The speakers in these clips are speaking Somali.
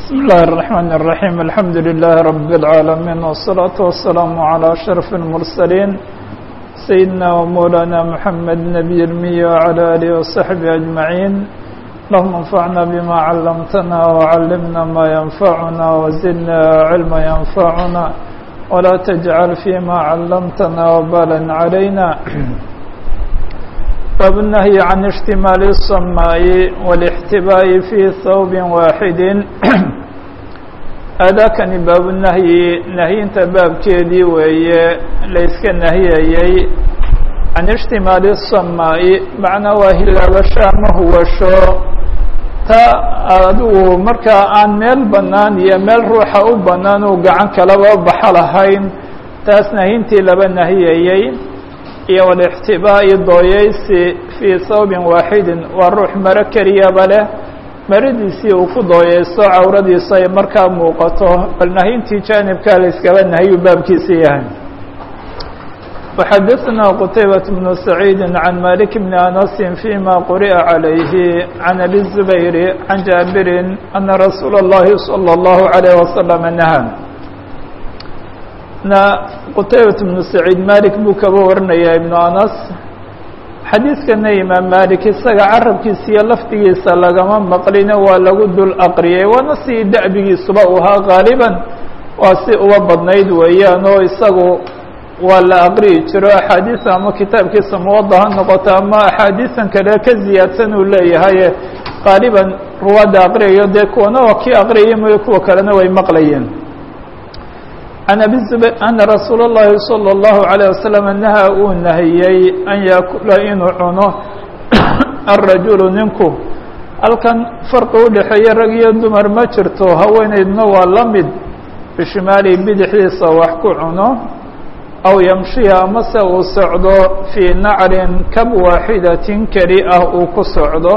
بسم الله الرحمن الرحيم الحمد لله رب العالمين والصلاة والسلام على أشرف المرسلين سيدنا ومولانا محمد نبي المية وعلى آله وصحبه أجمعين اللهم انفعنا بما علمتنا وعلمنا ما ينفعنا وزدنا علما ينفعنا ولا تجعل فيما علمتنا وبالا علينا باب النهي عن اشتمال الصماء والاحتباء في ثوب واحد aadaakani baabunahyi nahyinta baabkeedii weeye layska nahiyayey can ishtimaali samaa'i macnaa waa hilaabasho ama huwasho ta adigu markaa aan meel bannaan iyo meel ruuxa u bannaan uu gacan kalaba baxo lahayn taas nahyintii laba nahiyayey iyo walixtibaa'i dooyeysi fii thawbin waaxidin waa ruux maro keliyaba leh maradiisii uu ku dooyeysto cawradiisa ay markaa muuqato bal nahyintii jaanibkaa la iskaba nahyu baabkiisa yahay وxadثna qتaybaة بن سacيid عan malik بn أنس فيma quri'a عalayhi عan أbي الزubayr عan jaabiri أna rasuul الlahi صلى الlaه عليه وsلم نahى na qtaybaة بن سacيid malik buu kaba warinaya iبn anas xadiidkana imaam malik isaga carabkiisa iyo lafdigiisa lagama maqline waa lagu dul aqriyay waana si da'bigiisuba u ahaa gaaliban waa si uba badnayd weeyaan oo isagu waa la aqriyi jiro axaadiisa ama kitaabkiisa muwada ha noqoto ama axaadiisan kale ka ziyaadsan uu leeyahay qaaliban ruwaadda aqriyayo dee kuwana waa kii aqriyay mooye kuwa kalena way maqlayeen can abi zubayr ana rasuula اllahi salى اllahu عalيه wasalam nahaa uu nahiyey an yaakula inuu cuno alrajulu ninku halkan farqi udhexeeya rag iyo dumar ma jirto haweeneydna waa la mid bishimaali bidixdiisa wax ku cuno aw yamshiya amase uu socdo fii nacrin kab waaxidatin keli ah uu ku socdo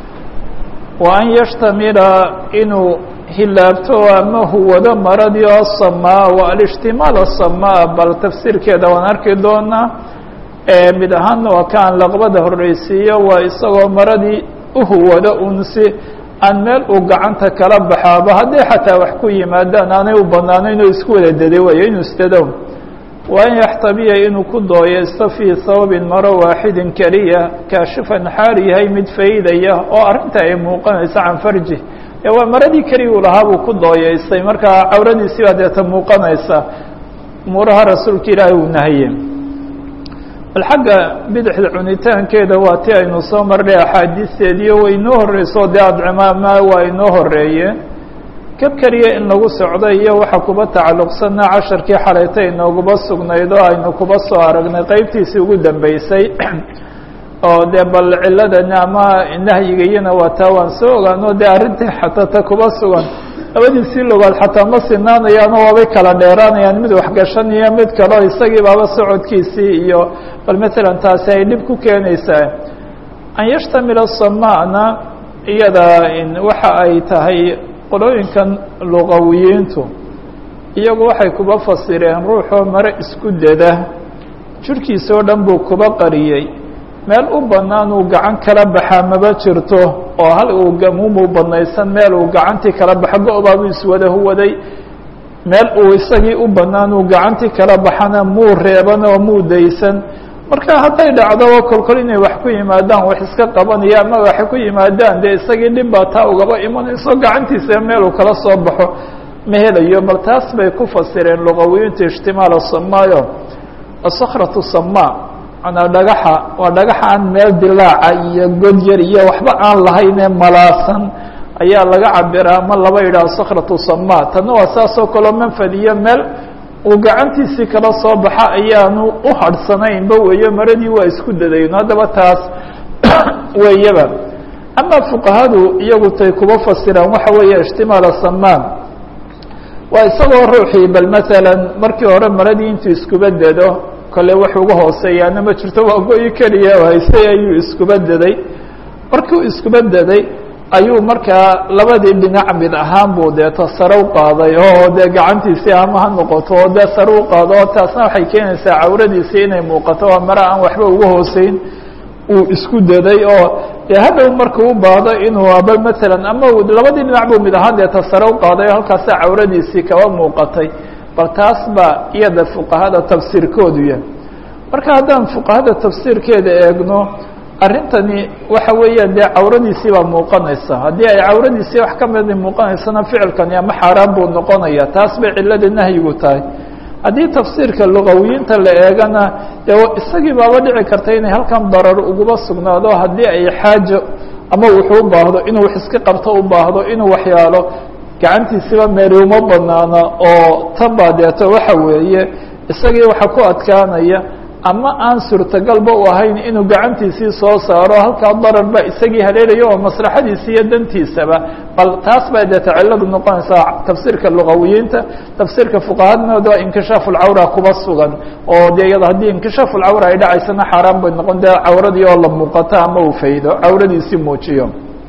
wa an yashtamila inuu hilaabto ama huwado maradii oo samaa wa alishtimaal asamaa bal tafsiirkeeda waan arki doonaa mid ahaanna waa ka aan laqbada horreysiiyo waa isagoo maradii uhuwado unsi aan meel uu gacanta kala baxaaba hadday xataa wax ku yimaadaan aanay u banaanayn oo isku wada daday weeyo inuu isdado wa an yaxtabiya inuu ku dooyeysto fii thawbin maro waaxidin keliya kaashifan xaal yahay mid faydaya oo arrinta ay muuqanayso can farji waa maradii keliya uu lahaa buu ku dooyeystay markaa cawradiisii baa deeta muuqanaysa umuuraha rasuulka ilaahay uu nahaye bal xagga bidixda cunitaankeeda waa ti aynu soo marnay axaadiisteediyo way inoo horreyso dee adcimaama waa inoo horeeyeen kab keliya in lagu socdo iyo waxa kuba tacalluqsanaa casharkii xalayta inooguba sugnayd oo aynu kuba soo aragnay qeybtiisii ugu dambeysay oo dee bal ciladani ama nahyiga iyana waa taa waan soo ogaano dee arrintii xataa ta kuba sugan labadiisii logaad xataa ma sinaanayaano waabay kala dheeraanayaan mid waxgashan iyo mid kaleo isagii baaba socodkiisii iyo bal matalan taasi ay dhib ku keenaysaa an yashtamila samana iyada waxa ay tahay qolooyinkan luqawiyiintu iyagu waxay kuba fasireen ruuxoo mare isku dada jirhkiisa oo dhan buu kuba qariyey meel u bannaan uu gacan kala baxaa maba jirto oo hal uu gamuumuu badnaysan meel uu gacantii kala baxo go-baabuu iswada huwaday meel uu isagii u bannaan uu gacantii kala baxana muu reeban oo muu daysan marka hadday dhacdo oo kolkol inay wax ku yimaadaan wax iska qabanaya ama wax ku yimaadaan dee isagii dhib baa taa ugaba imanayso gacantiisa meel uu kala soo baxo ma helayo bal taas bay ku fasireen luqawiyiinta ijtimaala samaayo asakhratu samaa manaa dhagaxa waa dhagaxa aan meel dilaaca iyo god yar iyo waxba aan lahaynee malaasan ayaa laga cabiraa ama laba yidhaha sakratu sama tanna waa saasoo kaleo manfad iyo meel uu gacantiisii kala soo baxa ayaanu u hadhsanaynba weeyo maradii waa isku dadayn haddaba taas weeyaba ama fuqahadu iyagu tay kuba fasiraan waxa weeye ijtimaala samaan waa isagoo ruuxii bal masalan markii hore maradii intuu iskuba dado kole wax uga hooseeyaana ma jirto waa go-i keliya oo haystay ayuu iskuba daday markuu iskuba daday ayuu markaa labadii dhinac mid ahaan buu deeto sare u qaaday oo dee gacantiisii ama ha noqoto oo dee sare u qaado oo taasna waxay keenaysaa cawradiisii inay muuqato waa mare aan waxba uga hooseyn uu isku daday oo dee hadhow markuu u baahdo inuu aba maalan ama labadii dhinac buu mid ahaan dee tasare u qaaday o halkaasa cawradiisii kaba muuqatay bal taas baa iyada fuqahada tafsiirkoodu yahay marka haddaan fuqahada tafsiirkeeda eegno arrintani waxa weeyaan dee cawradiisii baa muuqanaysa haddii ay cawradiisii wax ka midi muuqanaysana ficilkani ama xaaraan buu noqonaya taas bay cillada nahyigu tahay haddii tafsiirka lugawiyiinta la eegana dee isagii baaba dhici karta inay halkan darar uguba sugnaado haddii ay xaajo ama wuxuu u baahdo inuu wax iska qabto u baahdo inuu waxyaalo gacantiisiba meeli uma banaana oo tan baa deeto waxa weeye isagii waxa ku adkaanaya ama aan suurtagalba u ahayn inuu gacantiisii soo saaro halkaa darar ba isagii haleelayo oo maslaxadiisi iyo dantiisaba bal taas baa deeta cilladu noqonaysaa tafsiirka lugawiyiinta tafsiirka fuqahadnooda inkishaafu lcawra kuba sugan oo dee iyado haddii inkishaafu lcawra ay dhacaysana xaaraan bay noqon dee cawradii oo la muuqato ama uu faydo cawradiisii muujiyo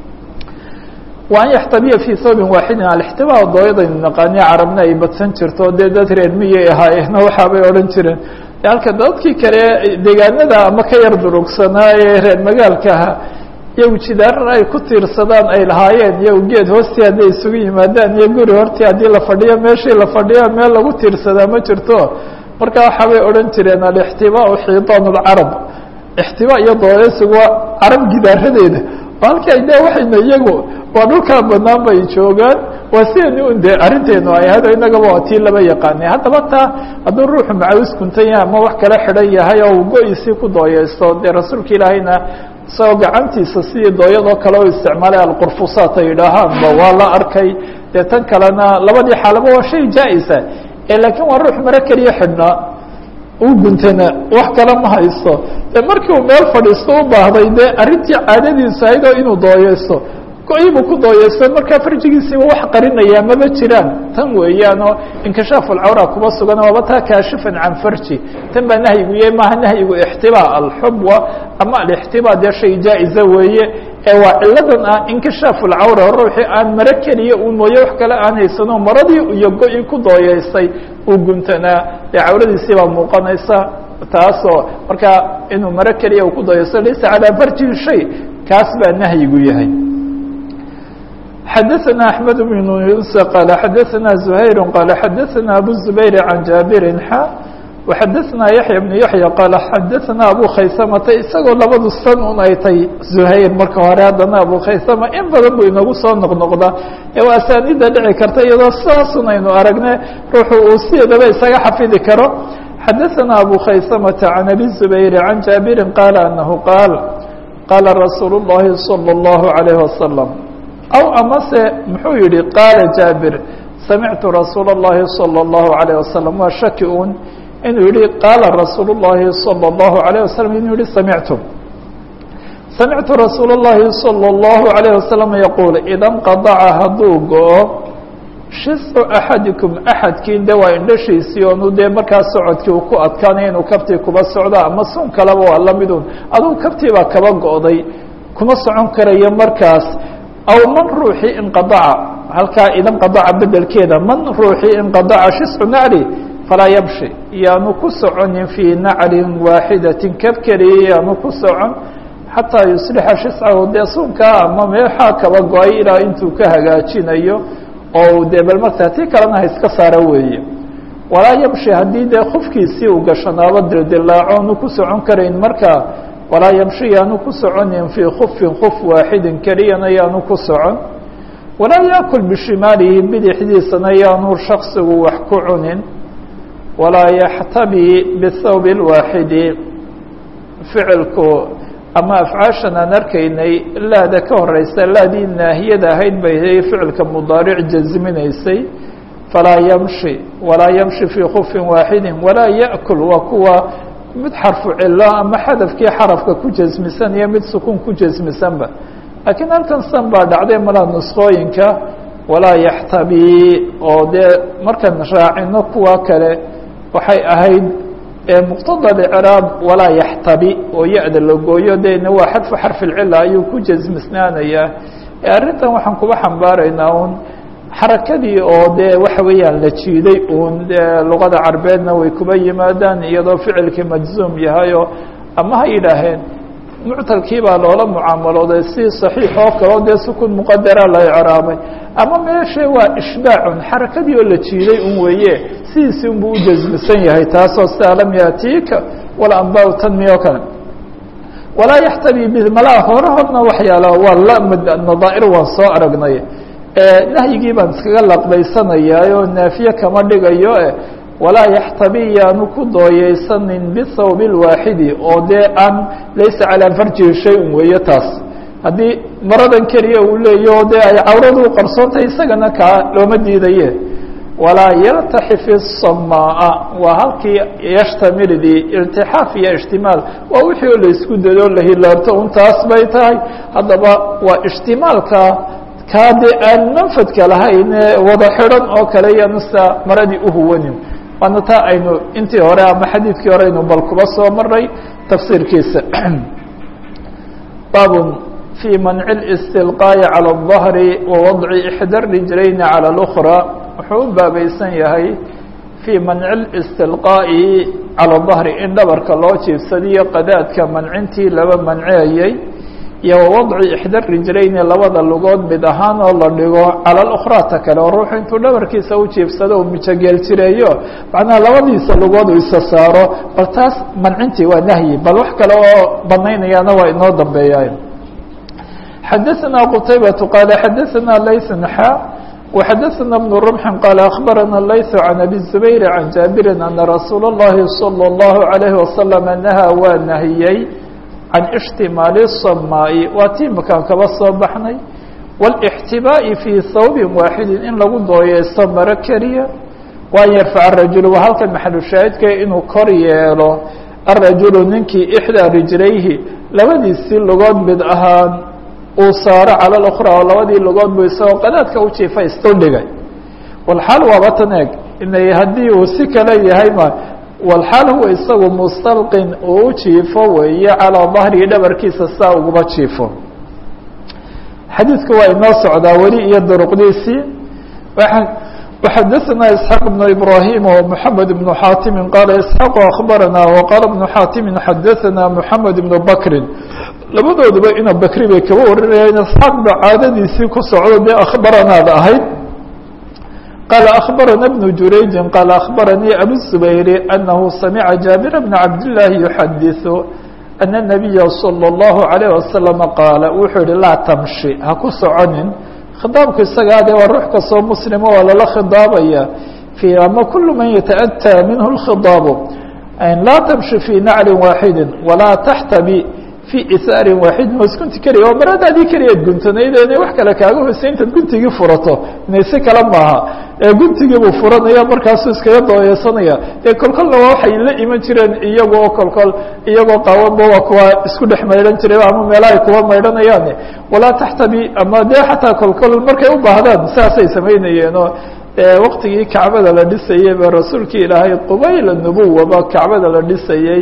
wa an yaxtabiya fii thawbin waaxidin alixtibaa dooyadaynu naqaani carabna ay badsan jirto dee dad reer miyay ahaayeenna waxaabay odhan jireen halka dadkii kale deegaanada ama ka yar durugsanaa ee reer magaalka ahaa iyagu jidaarar ay ku tiirsadaan ay lahaayeen iyagu geed hoostii hadday isugu yimaadaan iyo guri hortii haddii la fadhiyo meeshii la fadhiyo meel lagu tiirsadaa ma jirto marka waxaabay odhan jireen alixtibaau xiitaan lcarab ixtibaa iyo dooyasigu waa carab gidaaradeeda halkii de waxayna iyagu waa dhulkaa banaan bay joogaan waa sidani un de arrinteenu ay ahayd oo inagaba waa tii laba yaqaanay haddaba taa hadduu ruuxu macawis kuntan yahay ama wax kala xidhan yahay oo uu go-isii ku dooyeysto dee rasuulka ilaahayna isagoo gacantiisa sidii dooyadoo kale u isticmaalay alqurfusaat ay yidhaahaanba waa la arkay dee tan kalena labadii xaalaba waa shay jaa-isa ee laakiin waa ruux maro keliya xidhnaa u guntana wax kale ma haysto dee markii uu meel fadhiisto u baahday dee arrintii caadadiisu ahayd oo inuu dooyeysto go-ibuu ku dooyeysto markaa farjigiisiiba wax qarinayaa maba jiraan tan weeyaanoo inkishaafu alcawra kuba sugan waaba taa kaashifan can farji tan baa nahyigu yahay maaha nahyigu ixtibaa alxubwa ama alixtibaa dee shay jaa-iza weeye ee waa ciladan ah inkishaafu alcawra ruuxii aan maro keliya uu mooye wax kale aan haysano maradii iyo go-i ku dooyeystay uu guntanaa dee cawradiisii baa muuqanaysa taasoo markaa inuu maro keliya uu ku dooyeysto laysa calaa farjihi shay kaas baa nahyigu yahay xdثna أحمد بن يuنس qال xdثna زهير qال xdثna أbو الزبير عن جابر xا وxdثna يحيى بن يحيى qال xdثna أbو khaysمةa isagoo labadu san un ay tay زهayر marka hore haddana أbو khaysمة in badan buu inagu soo noqnoqda ee waa asaanida dhici karta iyadoo saasun aynu aragne ruuxu uu sideedaba isaga xafidi karo xdثna أbو khaysمة عن أbي الزبير عن جابر qال أنه qاaل qاla رsuuل اللhi صلى الله عليه وسلم aw amase muxuu yihi qaala jaabir samictu rasuula الlahi salى الlahu عalيه wasalam waa shaki un inuu yihi qaala rasuul الlahi salى الlahu عalيه wasalam inuu yihi samictu samictu rasuul الlahi salى الlahu عalيه wasalam yaquul ida nqadaca hadduu go-o shiscu axadikum axadkiin de waa indhashiisii oonu dee markaa socodkii uu ku adkaanaya inuu kabtii kuba socdo ama sun kaleba waa lamidun adugu kabtii baa kaba go-day kuma socon karayo markaas aw man ruuxii inqadaca halkaa idanqadaca bedelkeeda man ruuxii inqadaca shiscu nacli falaa yamshi yaanu ku soconin fii naclin waaxidatin kab keliya yaanu ku socon xataa yuslixa shiscahu dee sunkaa ama meexaa kaba go-ay ilaa intuu ka hagaajinayo oo dee bal markaa tii kalena ha iska saara weeye walaa yamshi haddii dee kufkiisii uu gashanaabo dildilaaco onu ku socon karayn markaa walaa yamshi yaanu ku soconin fii kufin kuf waaxidin keliyana yaanu ku socon walaa yaakul bishimaalihi bidixdiisana yaanu shaksigu wax ku cunin walaa yaxtabi bithawb اlwaaxidi ficilku ama afcaashan aan arkaynay laada ka horeysa laadii naahiyada ahayd bay ficilka mudaaric jaziminaysay falaa yamshi walaa yamshi fii kufin waaxidin walaa yaأkul waa kuwa mid xarfu cilo ama xadafkii xarafka ku jasmisan iyo mid sukuun ku jasmisanba laakiin halkan san baa dhacday malaa nuskooyinka walaa yaxtabi oo dee markaan raacino kuwa kale waxay ahayd muqtada icraab walaa yaxtabi oo ya-da la gooyo dena waa xadfu xarfi lcila ayuu ku jasmisnaanayaa arrintan waxaan kuba xambaaraynaa un xarakadii oo dee waxa weeyaan la jiiday uun dee luqada carbeedna way kuba yimaadaan iyadoo ficilkii majzuum yahayoo ama ha yidhaaheen muctalkii baa loola mucaamalooday si صaxiix oo kaleo dee sukun muqadara la icraabay ama meeshe waa ishbaacun xarakadii oo la jiiday un weeye sidiisi unbuu u jasmisan yahay taasoo sidaa lam yaatiika wala anbaa tanmi oo kale walaa yaxtabi bi malaa horahodna waxyaala waa la nadaa'ir waan soo aragnay nahyigii baan iskaga laqbaysanayaa oo naafiye kama dhigayo e walaa yaxtabi yaanu ku dooyeysanin bihawb اlwaaxidi oo dee aan laysa calaa farjihi shay-un weeye taas haddii maradan keliya uu leeyaho dee ay cawradu u qarsoontahay isagana kaa looma diidaye walaa yartaxif الsamaa waa halkii yashtamildii iltixaaf iyo ishtimaal waa wixii oo laysku dado la hilaabto un taas bay tahay haddaba waa ishtimaalka kaa dee aan manfadka lahayn wada xidhan oo kale yanusa maradii uhuwanin waana taa aynu intii hore ama xadiidkii hore aynu bal kuba soo maray tafsiirkiisa baab في منع الاstilقاء عalى الظهر ووضع إحdى الرiجلayn عalى الأخرى wuxuu u baabaysan yahay fii manci اlistilqaa'i cala dahri in dhabarka loo jiibsadiyo qadaadka mancintii laba manceeyey iyo wawadci ixda rijlayni labada lugood mid ahaan oo la dhigo cala اlأkhraata kale oo ruuxu intuu dhabarkiisa u jiibsado uu mijogeel jireeyo macnaha labadiisa lugood uu isa saaro bal taas mancintii waa nahyi bal wax kale oo banaynayaana waa inoo dambeeya xadaثna qtaybaة qaal xadaثna layث xa وxadaثna بن رمح qال أخbarana layث عan أbي الزubayr عan jaaبiri أna rasuul الlahi صلى الlaه عalيه وasلم nahaa waa nahiyey can اجtimaali الsamaaءi waa tii makaan kaba soo baxnay والاxtibaaءi fii hawbi waaxidi in lagu dooyeysto maro keliya waan yarfac الrajul waa halkan maxalushaahidka inuu kor yeelo الrajulu ninkii إxdaa rijlayhi labadiisii lugood mid ahaan uu saaro cala اأkhrى oo labadii lugood buu isagoo qadaadka u jiifa isdhigay walxaal waaba tan eeg inay haddii uu si kale yahay ma walxaal huwa isagu mustalqin uu u jiifo weeye calىa dahrihi dhabarkiisa saa uguba jiifo xadiidku waa inoo socdaa weli iyo duruqdiisii وxadaثna isxaaq بن ibrahim ومحamed بن xaatimi qaala isxaaq akhbarana وqaala بن xaatimi xadaثana mحamed بن bakri labadooduba ina bakri bay kaba warinayaan isxaaq ba caadadiisii ku socdo dee akhbaranaada ahayd qaala akhbarana بن jurayji qaala akhbaranii abu الزubayri anahu samica jaabir bna cabdالlahi yuxadiثu ana الnabiya slى الlahu عalيه wasalam qaala wuxuu yihi laa tamshi ha ku soconin khidaabku isagaa dee waa ruux kastoo muslima waa lala khidaabaya في ama kul man yataأtى minhu الkhidaabu laa tamshi fii nacli waaxidi walaa taxtabi fii isaarin waaxidin hoos gunti keliya oo maradaadii keliyaad guntanayd inay wax kale kaaga hoysay intaad guntigii furato inay si kale maaha ee guntigii buu furanaya markaasuu iskaga dooyeysanaya ee kolkolna waa waxay la iman jireen iyagoo kolkol iyagoo qaawanba waa kuwa isku dhex maydhan jiray ama meela ay kuwa maydhanayaan walaa taxtabi ama dee xataa kolkol markay u baahdaan saasay samaynayeenoo waktigii kacbada la dhisayey ba rasuulkii ilaahay qubayla nubuwaba kacbada la dhisayey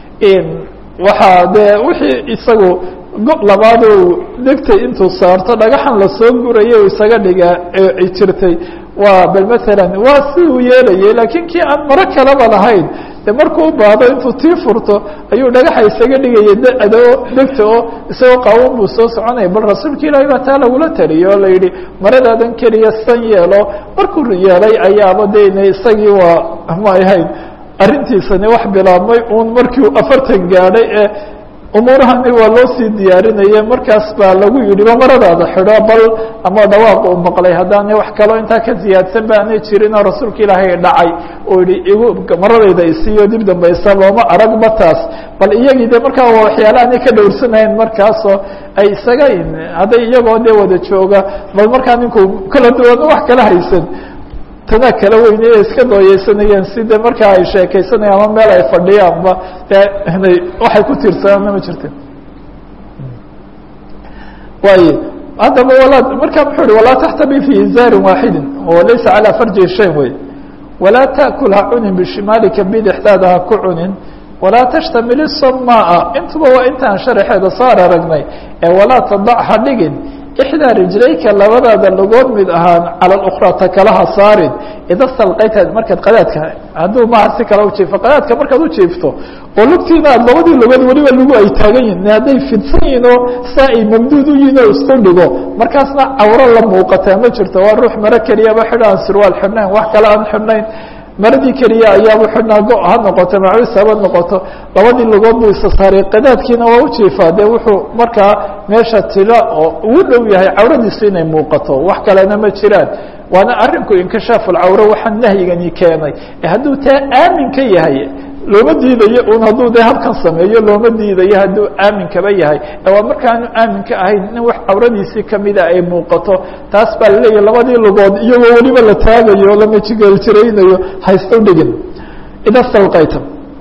waxaa dee wixii isagu go labaad degtay intuu saarto dhagaxan lasoo gurayay u isaga dhiga jirtay waa bal maalan waa si uu yeelayay laakiin kii aan maro kaleba lahayn de markuu u baahdo intuu tii furto ayuu dhagaxa isaga dhigayay adoo degta oo isagoo qaawan buu soo soconaya bal rasuulka ilaahay baa taa lagula taliyo o la yidhi maradaadan keliya san yeelo markuu yeelay ayaaba de ina isagii waa ma ahayn arrintiisani wax bilaabmay uun markii uu afartan gaadhay ee umuurahani waa loo sii diyaarinaye markaas baa lagu yidhi ba maradaada xidho bal ama dhawaaq uu maqlay haddaana wax kaloo intaa ka ziyaadsan ba aanay jirin oo rasuulka ilaahay dhacay oo yihi igu maradayda isiiyo dib dambaysa looma aragba taas bal iyagii de markaa waa waxyaala aanay ka dhowrsanayn markaasoo ay isaga hadday iyagoo dee wada jooga bal markaa ninku kala duwan wax kala haysan tana kala weyne ee iska dooyeysanayeen si de markaa ay sheekeysanayaan ama meel ay fadhiyaanba dee inay waxay ku tiirsanaanna ma jirta waayo haddaba walaa markaa muxuu uhi walaa taxtabi fi izaarin waaxidin oo laysa calaa farji shay wey walaa taأkul ha cunin bishimaalika bidixdaada ha ku cunin walaa tashtamil الsamaa intuba waa intaan sharaxeeda soo araragnay ee walaa tadac ha dhigin ixdaa rijlayka labadaada lugood mid ahaan cala اlأkraa ta kalaha saarin ida salqayta markaad qadaadka hadduu maaha si kale ujiifo qadaadka markaad ujiifto oo lugtiina aad labadii lugood weliba lugu ay taagan yihin hadday fidsan yihin oo saa ay mamduud u yihin oo isku dhigo markaasna cawro la muuqataa ma jirto waa ruux maro keliyaba xidho aan surwaal xidhnayn wax kale aan xidhnayn maradii keliya ayaaba xidhnaa go ha noqoto macawis haba noqoto labadii lugood buu isa saaray qadaadkiina waa ujiifaa dee wuxuu markaa meesha tila oo ugu dhow yahay cawradiisu inay muuqato wax kalena ma jiraan waana arinku inkishaafu lcawro waxaa nahyigani keenay hadduu taa aamin ka yahay looma diidayo un hadduu dee habkan sameeyo looma diidayo hadduu aaminkaba yahay waa markaanu aaminka ahayn in wax cawradiisii kamida ay muuqato taas baa laleeyahy labadii lugood iyagoo weliba la taagayo lama jigeeljiraynayo haysta dhigin ida stalqayta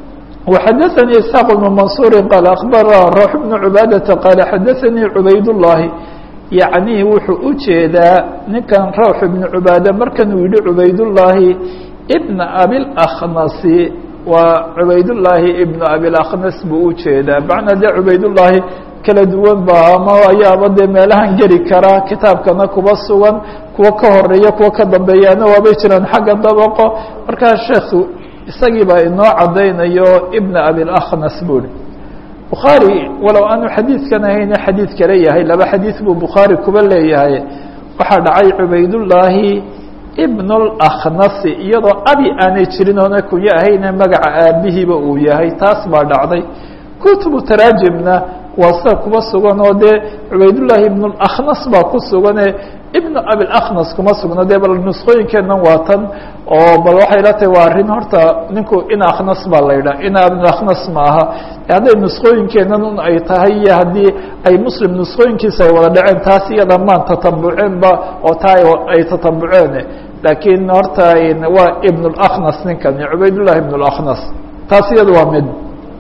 وxadaثnي isحاq بن maنصuuri qال aخbarna rوح بن عubaadaةa qال xadaثnii cubayd الlahi yaعnي wuxuu u jeedaa ninkan rawx ibn cubaade markan uu yihi cubaydullaahi bna abilakhnasi waa cubaydullaahi ibnu abilaknas buu u jeedaa macnaa dee cubaydullaahi kala duwan ba ama ayaaba dee meelahan geli karaa kitaabkana kuba sugan kuwa ka horeeya kuwa ka dambeeyaana waabay jiraan xagga dabaqo markaa sheekhu isagii baa inoo caddaynayo ibna abilaknas buuhi bukhaari walow aanu xadiidkan ahayna xadiid kale yahay laba xadiid buu bukhaari kuba leeyahay waxaa dhacay cubaydullaahi ibn اlakhnasi iyadoo abi aanay jirin oona kunyo ahayne magaca aabihiiba uu yahay taas baa dhacday kutubu taraajimna waa sida kuba sugan oo dee cubaydullaahi ibn اlakhnas baa ku sugane ibn abilaknas kuma sugno dee bal nusqooyinkeenan waa tan oo bal waxay la tahay waa arrin horta ninku in akhnas baa la yidhah in abilaknas ma aha hadday nusqooyinkeenan un ay tahay iyo haddii ay muslim nusqooyinkiisa ay wada dhaceen taas iyada maan tatabuceenba oo taa ay tatabuceen laakiin horta waa ibn اlakhnas ninkan cubaydullahi ibn اlakhnas taas iyada waa mid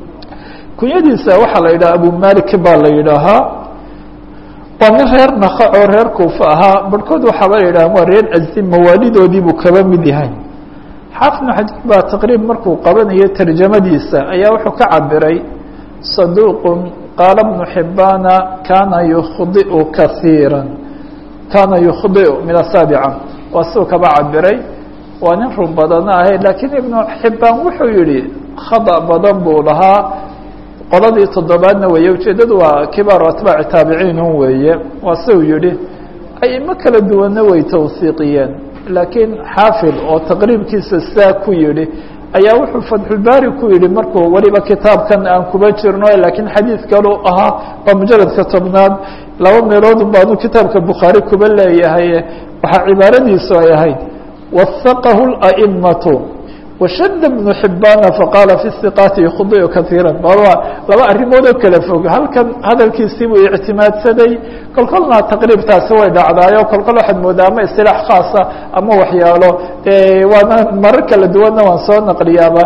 kunyadiisa waxaa la yidhaha abu malik baa la yidhaahaa waa nin reer naka oo reer kuufa ahaa barhkood waxaaba la yidhaha waa reer azim mawaalidoodii buu kaba mid yahay xaafid bn xajar baa taqriib markuu qabanayo tarjamadiisa ayaa wuxuu ka cabiray saduuqun qaala bnu xibaana kaana yukhdiu kaiira kaana yukhdiu min asaabica waa siduu kaba cabiray waa nin run badana ahay laakiin ibnu xibaan wuxuu yihi khada badan buu lahaa qoladii toddobaadna weeye ujeeddadu waa kibaaru atbaaci taabiciinun weeye waa siuu yihi aimo kala duwanna way tawsiiqiyeen laakiin xaafid oo taqriibkiisa saa ku yihi ayaa wuxuu fatxulbaari ku yihi markuu weliba kitaabkan aan kuba jirno laakiin xadiid kalu ahaa waa mujaradka tobnaad laba meeloodun baanu kitaabka bukhaari kuba leeyahay waxaa cibaaradiisu ay ahayd wasaqahu اla'imatu washada bnu xibaana faqaala fi siqaati yukhdiu kaiira baba laba arrimood oo kala fog halkan hadalkiisii buu ictimaadsaday kolkolna taqriibtaasi way dhacdaayo kolkol waxaad moodaa ama istilaax khaasa ama waxyaalo waana marar kala duwanna waan soo naqliyaaba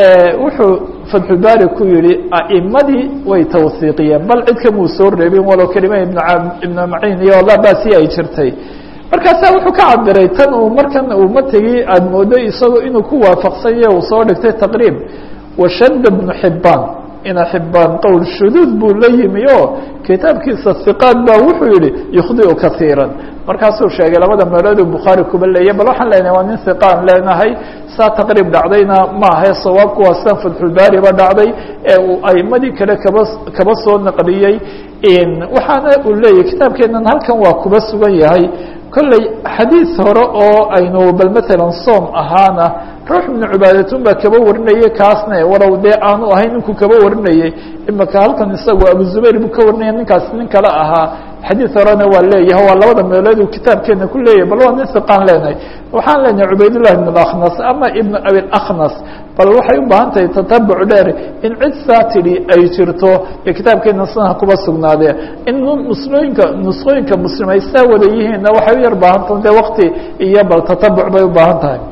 wuxuu fatxulbaari ku yihi a'imadii way tawsiiqiyeen bal cid kamuu soo reebin walow kelima ibnu maciin iyo labasi ay jirtay markaasaa wuxuu ka cabiray tan uu markan uu mategi aada moodo isagoo inuu ku waafaqsanya uu soo dhigtay taqriib washada bnu xibaan ina xibaan qowl shuduud buu la yimi oo kitaabkiisa hiqaad baa wuxuu yihi yukhdiu kaiira markaasuu sheegay labada meelooduu bukhaari kuba leeyay bal waxaan leenahay waa nin hiqaan leenahay saa taqriib dhacdayna maahae sawaabku waa san fatxulbaari ba dhacday ee uu aimadii kale kaba kaba soo naqliyey waxaana uu leeyahy kitaabkeenan halkan waa kuba sugan yahay kolley xadiid hore oo aynu bal matalan soom ahaana ruux ibnu cubaadatun baa kaba warinayay kaasne walow dee aanu ahayn ninkuu kaba warinayey imaka halkan isagu abu zubayr buu ka warinaya ninkaas nin kale ahaa xadiid horena waa leeyahay waa labada meelood uu kitaabkeena ku leeyahay bal waa nin hiqaan leenahay waxaan leenahay cubaydullahi ibn akhnas ama ibnu abilakhnas bal waxay u baahan tahay tatabuc dheer in cid saa tidhi ay jirto ee kitaabkeena sanaha kuba sugnaadee in nuslooyinka nusqooyinka muslim ay saa wada yihiinna waxay u yar baahan tahay dee wakti iyo bal tatabuc bay u baahan tahay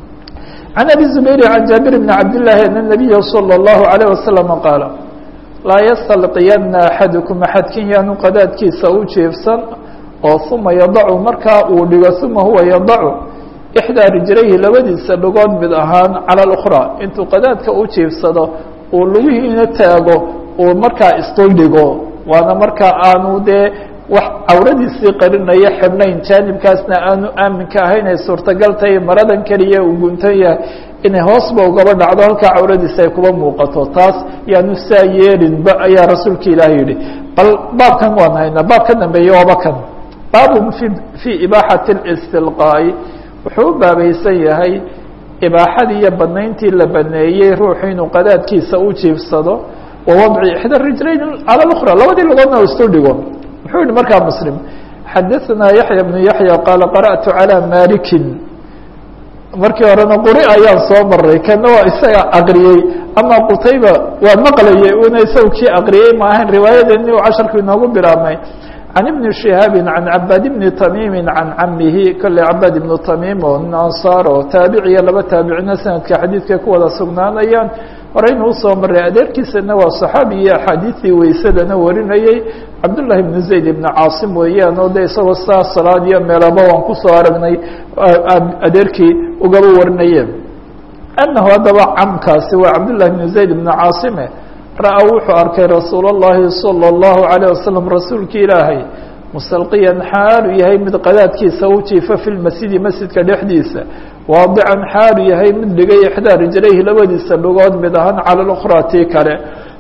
can abi zubayr can jaabir bni cabdillahi ana nabiya salى اllahu alayh wasalama qaala laa yastalqiyana axadukum axadkin yaanu qadaadkiisa u jiefsan oo uma yadacu markaa uu dhigo uma huwa yadacu ixdaa rijlayhi labadiisa dhugood mid ahaan cala اlأkhraa intuu qadaadka u jiifsado uu lugihiina taago uu markaa isdul dhigo waana markaa aanu dee wax cawradiisii qarinaya xidhnayn jaanibkaasna aanu aaminka ahayn ay suurtagal tahay maradan keliya uu guntan yahay inay hoosba ugaba dhacdo halkaa cawradiisa ay kuba muuqato taas yaanu saa yeelinba ayaa rasuulka ilaahi yihi bal baabkan waan haynaa baab ka dambeeya waaba kan baabun fi fii ibaaxati اlistilqaa'i wuxuu u baabaysan yahay ibaaxadii iyo banayntii la baneeyey ruuxu inuu qadaadkiisa u jiifsado wa wadci ixda rijlayn cala اlأkhra labadii lugoodna u isu dhigo muxuu yihi markaa muslim xadaثanaa yaxya bnu yaxya qaala qara'tu calى malikin markii horena quri ayaan soo maray kana waa isaga aqriyey ama qutayba waa maqlayay una isaga kii aqriyey ma ahayn riwaayadeeni u casharku inoogu bilaabmay can ibni shihaabi can cabaad ibni tamiimi can camihi kolley cabaad ibnu tamiim oo nin ansaar oo taabiciya laba taabicina sanadka xadiidkay ku wada sugnaanayaan horeynu usoo maray adeerkiisana waa saxaabi iyo axaadiidii weysadana warinayey cabdullahi ibnu zayd ibnu caasim weeyaan oo de isagoo saa salaad iyo meelaba waan kusoo aragnay adeerkii ugaba warinayeen anahu haddaba camkaasi waa cabdullahi ibnu zayd ibnu caasime ra-a wuxuu arkay rasuul اllahi salى اllahu عalيه wasalam rasuulki ilaahay musalqiyan xaalu yahay mid qadaadkiisa u jiifa fi lmasjidi masjidka dhexdiisa waadican xaalu yahay mid dhigay ixdaa rijlayhi labadiisa dhugood mid ahaan cala اlأkhraa tii kale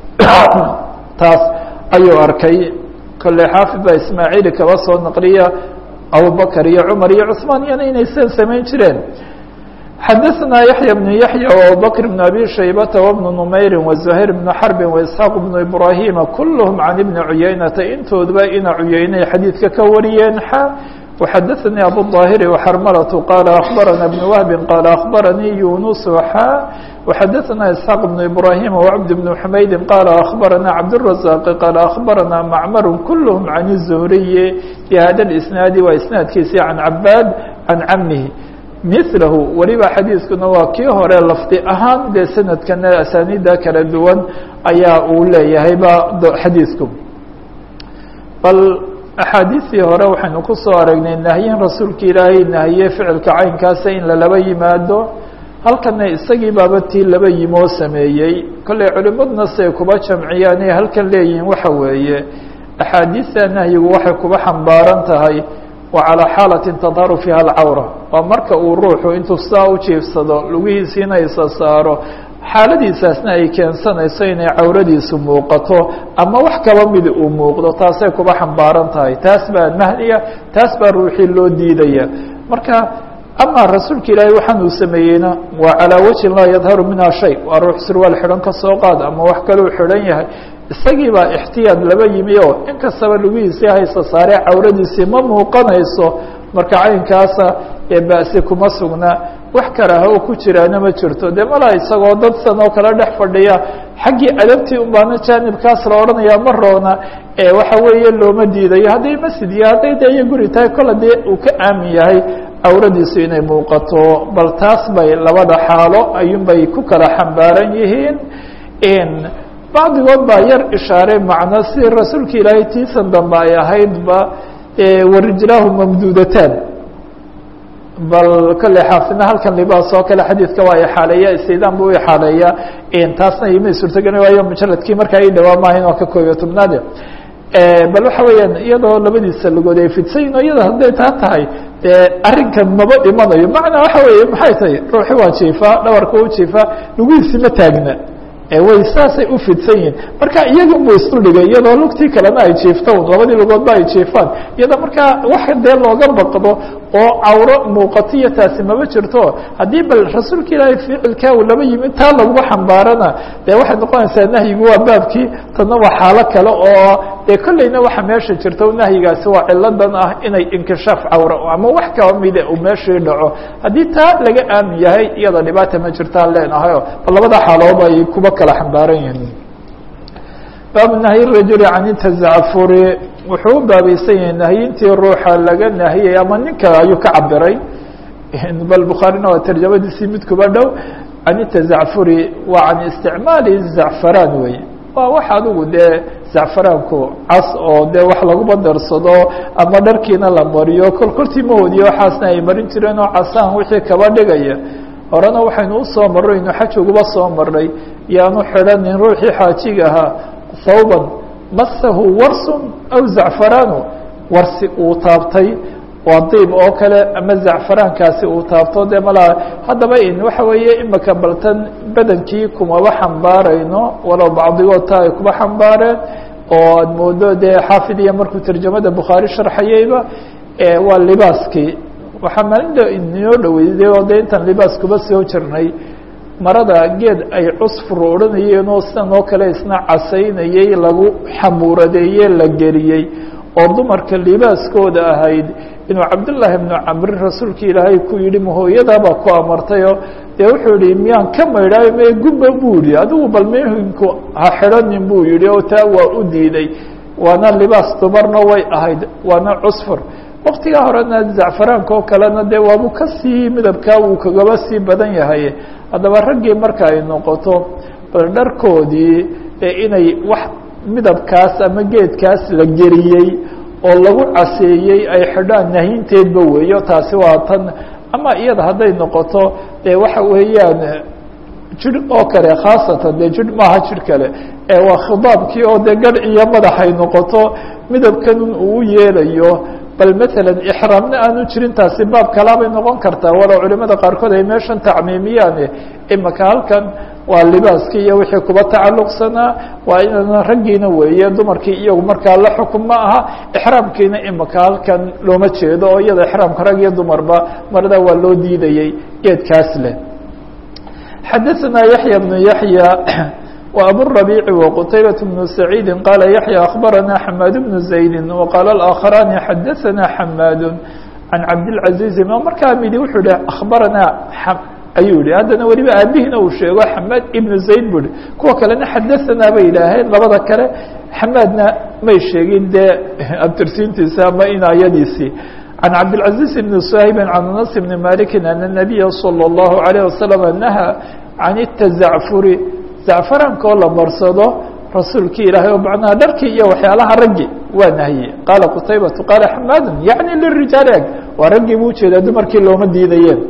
taas ayuu arkay kolley xaafid baa ismaaciili kaba soo naqliya abubakr iyo cumar iyo cثmaan iyana inay sidan samayn jireen xadaثna yaحya بن yaحya وabubakr بن abi shaybata وبن نmayri وزuhayr بن xarbi وإسxaaq بن ibrahima kulhm can ibni cuyaynata intoodba ina cuyaynay xadiidka ka wariyeen xa وxadaثnii abuلظاhiri وxarmalة qaala aخbarana بن wهbi qaala aخbaranii yunus xa وxadaثna isxaaq بن ibrahima وcbd بن xmaydi qaala aخbarana cabdالرaزاq qaala aخbarana macmar kulhm can الزhriyi bhada اsnaadi waa isnaadkiisi can cabaad can camihi milahu weliba xadiiskuna waa kii hore lafdi ahaan dee sanadkana asaaniida kala duwan ayaa uu leeyahay ba xadiisku bal axaadiistii hore waxaynu ku soo aragnay nahyin rasuulka ilaahay nahiye ficilka caynkaasa in lalaba yimaado halkana isagii baaba tii laba yimoo sameeyey kolley culimaduna siay kuba jamciyaan ay halkan leeyihiin waxa weeye axaadiista nahyigu waxay kuba xambaaran tahay wa calaa xaalatin tadharu fiiha alcawra waa marka uu ruuxu intuu saa u jiifsado lugihiisiina isa saaro xaaladiisaasna ay keensanayso inay cawradiisu muuqato ama wax kaba midi uu muuqdo taasay kuba xambaaran tahay taas baa nahyiga taas baa ruuxii loo diidaya marka ama rasuulka ilaahay waxaan uu sameeyeyna waa calaa wajhin laa yadharu minha shay waa ruux sirwaal xidhan ka soo qaad ama wax kaleu xidhan yahay isagii baa ixtiyaad laba yimi oo in kastaba lugihiisii haysa saare cawradiisii ma muuqanayso marka caynkaasa ee ba'si kuma sugna wax karaaha oo ku jiraana ma jirto dee malaa isagoo dad san oo kale dhex fadhiya xaggii adabtii unbaana jaanibkaas la odhanaya ma roona ee waxa weeye looma diidayo hadday masjid iyo hadday de iyo guri tahay kol hadii uu ka aamin yahay cawradiisu inay muuqato bal taas bay labada xaalo ayuunbay ku kala xambaaran yihiin bacdigood baa yar ishaaray macno si rasuulka ilaahay tiisan dambe ay ahaydba warijlaahu mamduudataan bal kolley xaafidna halkan libaas oo kale xadiidka waa ixaaleeya istidaan bu u ixaaleeya taasna imay suurtageli waayo mujaladkii markaa i dhawaa maahayn oo ka koobiyo tobnaade bal waxa weeyaan iyadoo labadiisa lagood ay fidsayin o iyada hadday taa tahay dee arrinkan maba imanayo macnaa waxa weeye maxay tahay ruuxi waa jiifaa dhabarka u jiifaa lugihiisi ma taagna way saasay u fidsan yihin marka iyagun bu isu dhigay iyadoo lugtii kalena ay jiifto labadii lugoodba ay jiifaan iyadoo markaa wax dee looga baqdo oo cawro muuqatiyo taasi maba jirto haddii bal rasuulka ilaahay ficilkaa uu laba yimid taa laguma xambaarana dee waxay noqonaysaa nahyigu waa baabkii tadna waa xaalo kale oo dee kolleyna waxa meesha jirta nahyigaasi waa ciladan ah inay inkishaaf cawro ama wax kaba mida uu meeshii dhaco haddii taa laga aamin yahay iyada dhibaata ma jirtaan leenahayo bal labada xaalood ay kuba kala xambaaran yihiin baabu nahyi rajuli can tazacafuri wuxuu u baabaysan yahay nahyintii ruuxa laga nahiyay ama ninka ayuu ka cabiray bal bukhaarina waa tarjamadiisii mid kuba dhow can tazacfuri waa can isticmaali zacfaraan wey waa wax adigu dee zacfaraanku cas oo dee wax laguba darsado ama dharkiina la mariyo kol koltii mahoodiyo waxaasna ay marin jireen oo casaan wixii kaba dhigaya horena waxaynu usoo marray inu xaj uguba soo marnay yaanu xidhanin ruuxii xaajiga ahaa hawban masahu warsun aw zacfaraanu warsi uu taabtay waa diib oo kale ama zacfaraankaasi uu taabto dee malaa haddaba in waxa weeye imika baltan badankii kumaba xambaarayno walow bacdigood taa ay kuba xambaareen oo aad moodo dee xaafidiya markuu tarjamada bukhaari sharxayeyba waa libaaskii waxaa maalinta inoo dhoweyday oo de intaan libaas kuba soo jirnay marada geed ay cusfur odhanayeen oo sidan oo kale isna casaynayey lagu xamuuradeeye la geliyey oo dumarka libaaskooda ahayd inuu cabdullaahi ibnu camri rasuulka ilaahay ku yidhi mahooyadaabaa ku amartayoo dee wuxuu yihi miyaan ka maydhaayo mee gubba buu yihi adigu bal mehinku ha xidhanin buu yihi oo taa waa u diiday waana libaas dumarna way ahayd waana cusfur waktigaa horena zacfaraanka oo kalena dee waabu kasii midabkaa wuu kagaba sii badan yahay haddaba raggii marka ay noqoto bal dharkoodii inay wax midabkaas ama geedkaas la geliyey oo lagu caseeyey ay xidhaan nahinteedba weeyo taasi waa tan ama iyada hadday noqoto dee waxa weeyaan jir oo kale khaasatan dee jir maaha jir kale waa khidaabkii oo dee garh iyo madaxay noqoto midabkanun uu yeelayo bal matalan ixraamna aanu jirin taasi baab kalaabay noqon kartaa walow culimada qaarkood ay meeshan tacmiimiyaane imaka halkan waa libaaskii iyo wixii kuba tacalluqsanaa waa inana raggiina weeye dumarkii iyagu markaa la xukun ma aha ixraamkiina imaka halkan looma jeedo oo iyada ixraamka rag iyo dumarba marada waa loo diidayey geedkaas leh xadaثna yaحya بن yaحya وأbو الربيع وqتيبة بن سعيد قال يحيى أخبرنا حماad بن زaيد وقال الآخران xdثنا حماad عن عبدالعزيز markaa midi wuxuu hi أخبرnaa ayuu yihi haddana weliba aabihina uu sheego حماad iبن زaيد bu hi kuwa kalena xadaثnaa bay yidhaaheen labada kale حماadna may sheegin dee abtirsiintiisa ama inaayadiisii عن عبدالعزيز بن صهيب عن أنس بن مالك أن النبي صلى الله عليه وسلم نهى عن التزعفر zacfaraanka oo la marsado rasuulkii ilaahay oo macnaha dharkii iyo waxyaalaha raggi waa nahiyey qaala qutaybatu qaala xamaadun yacni lirijaali ag waa raggii buu ujeedaa dumarkii looma diidayeen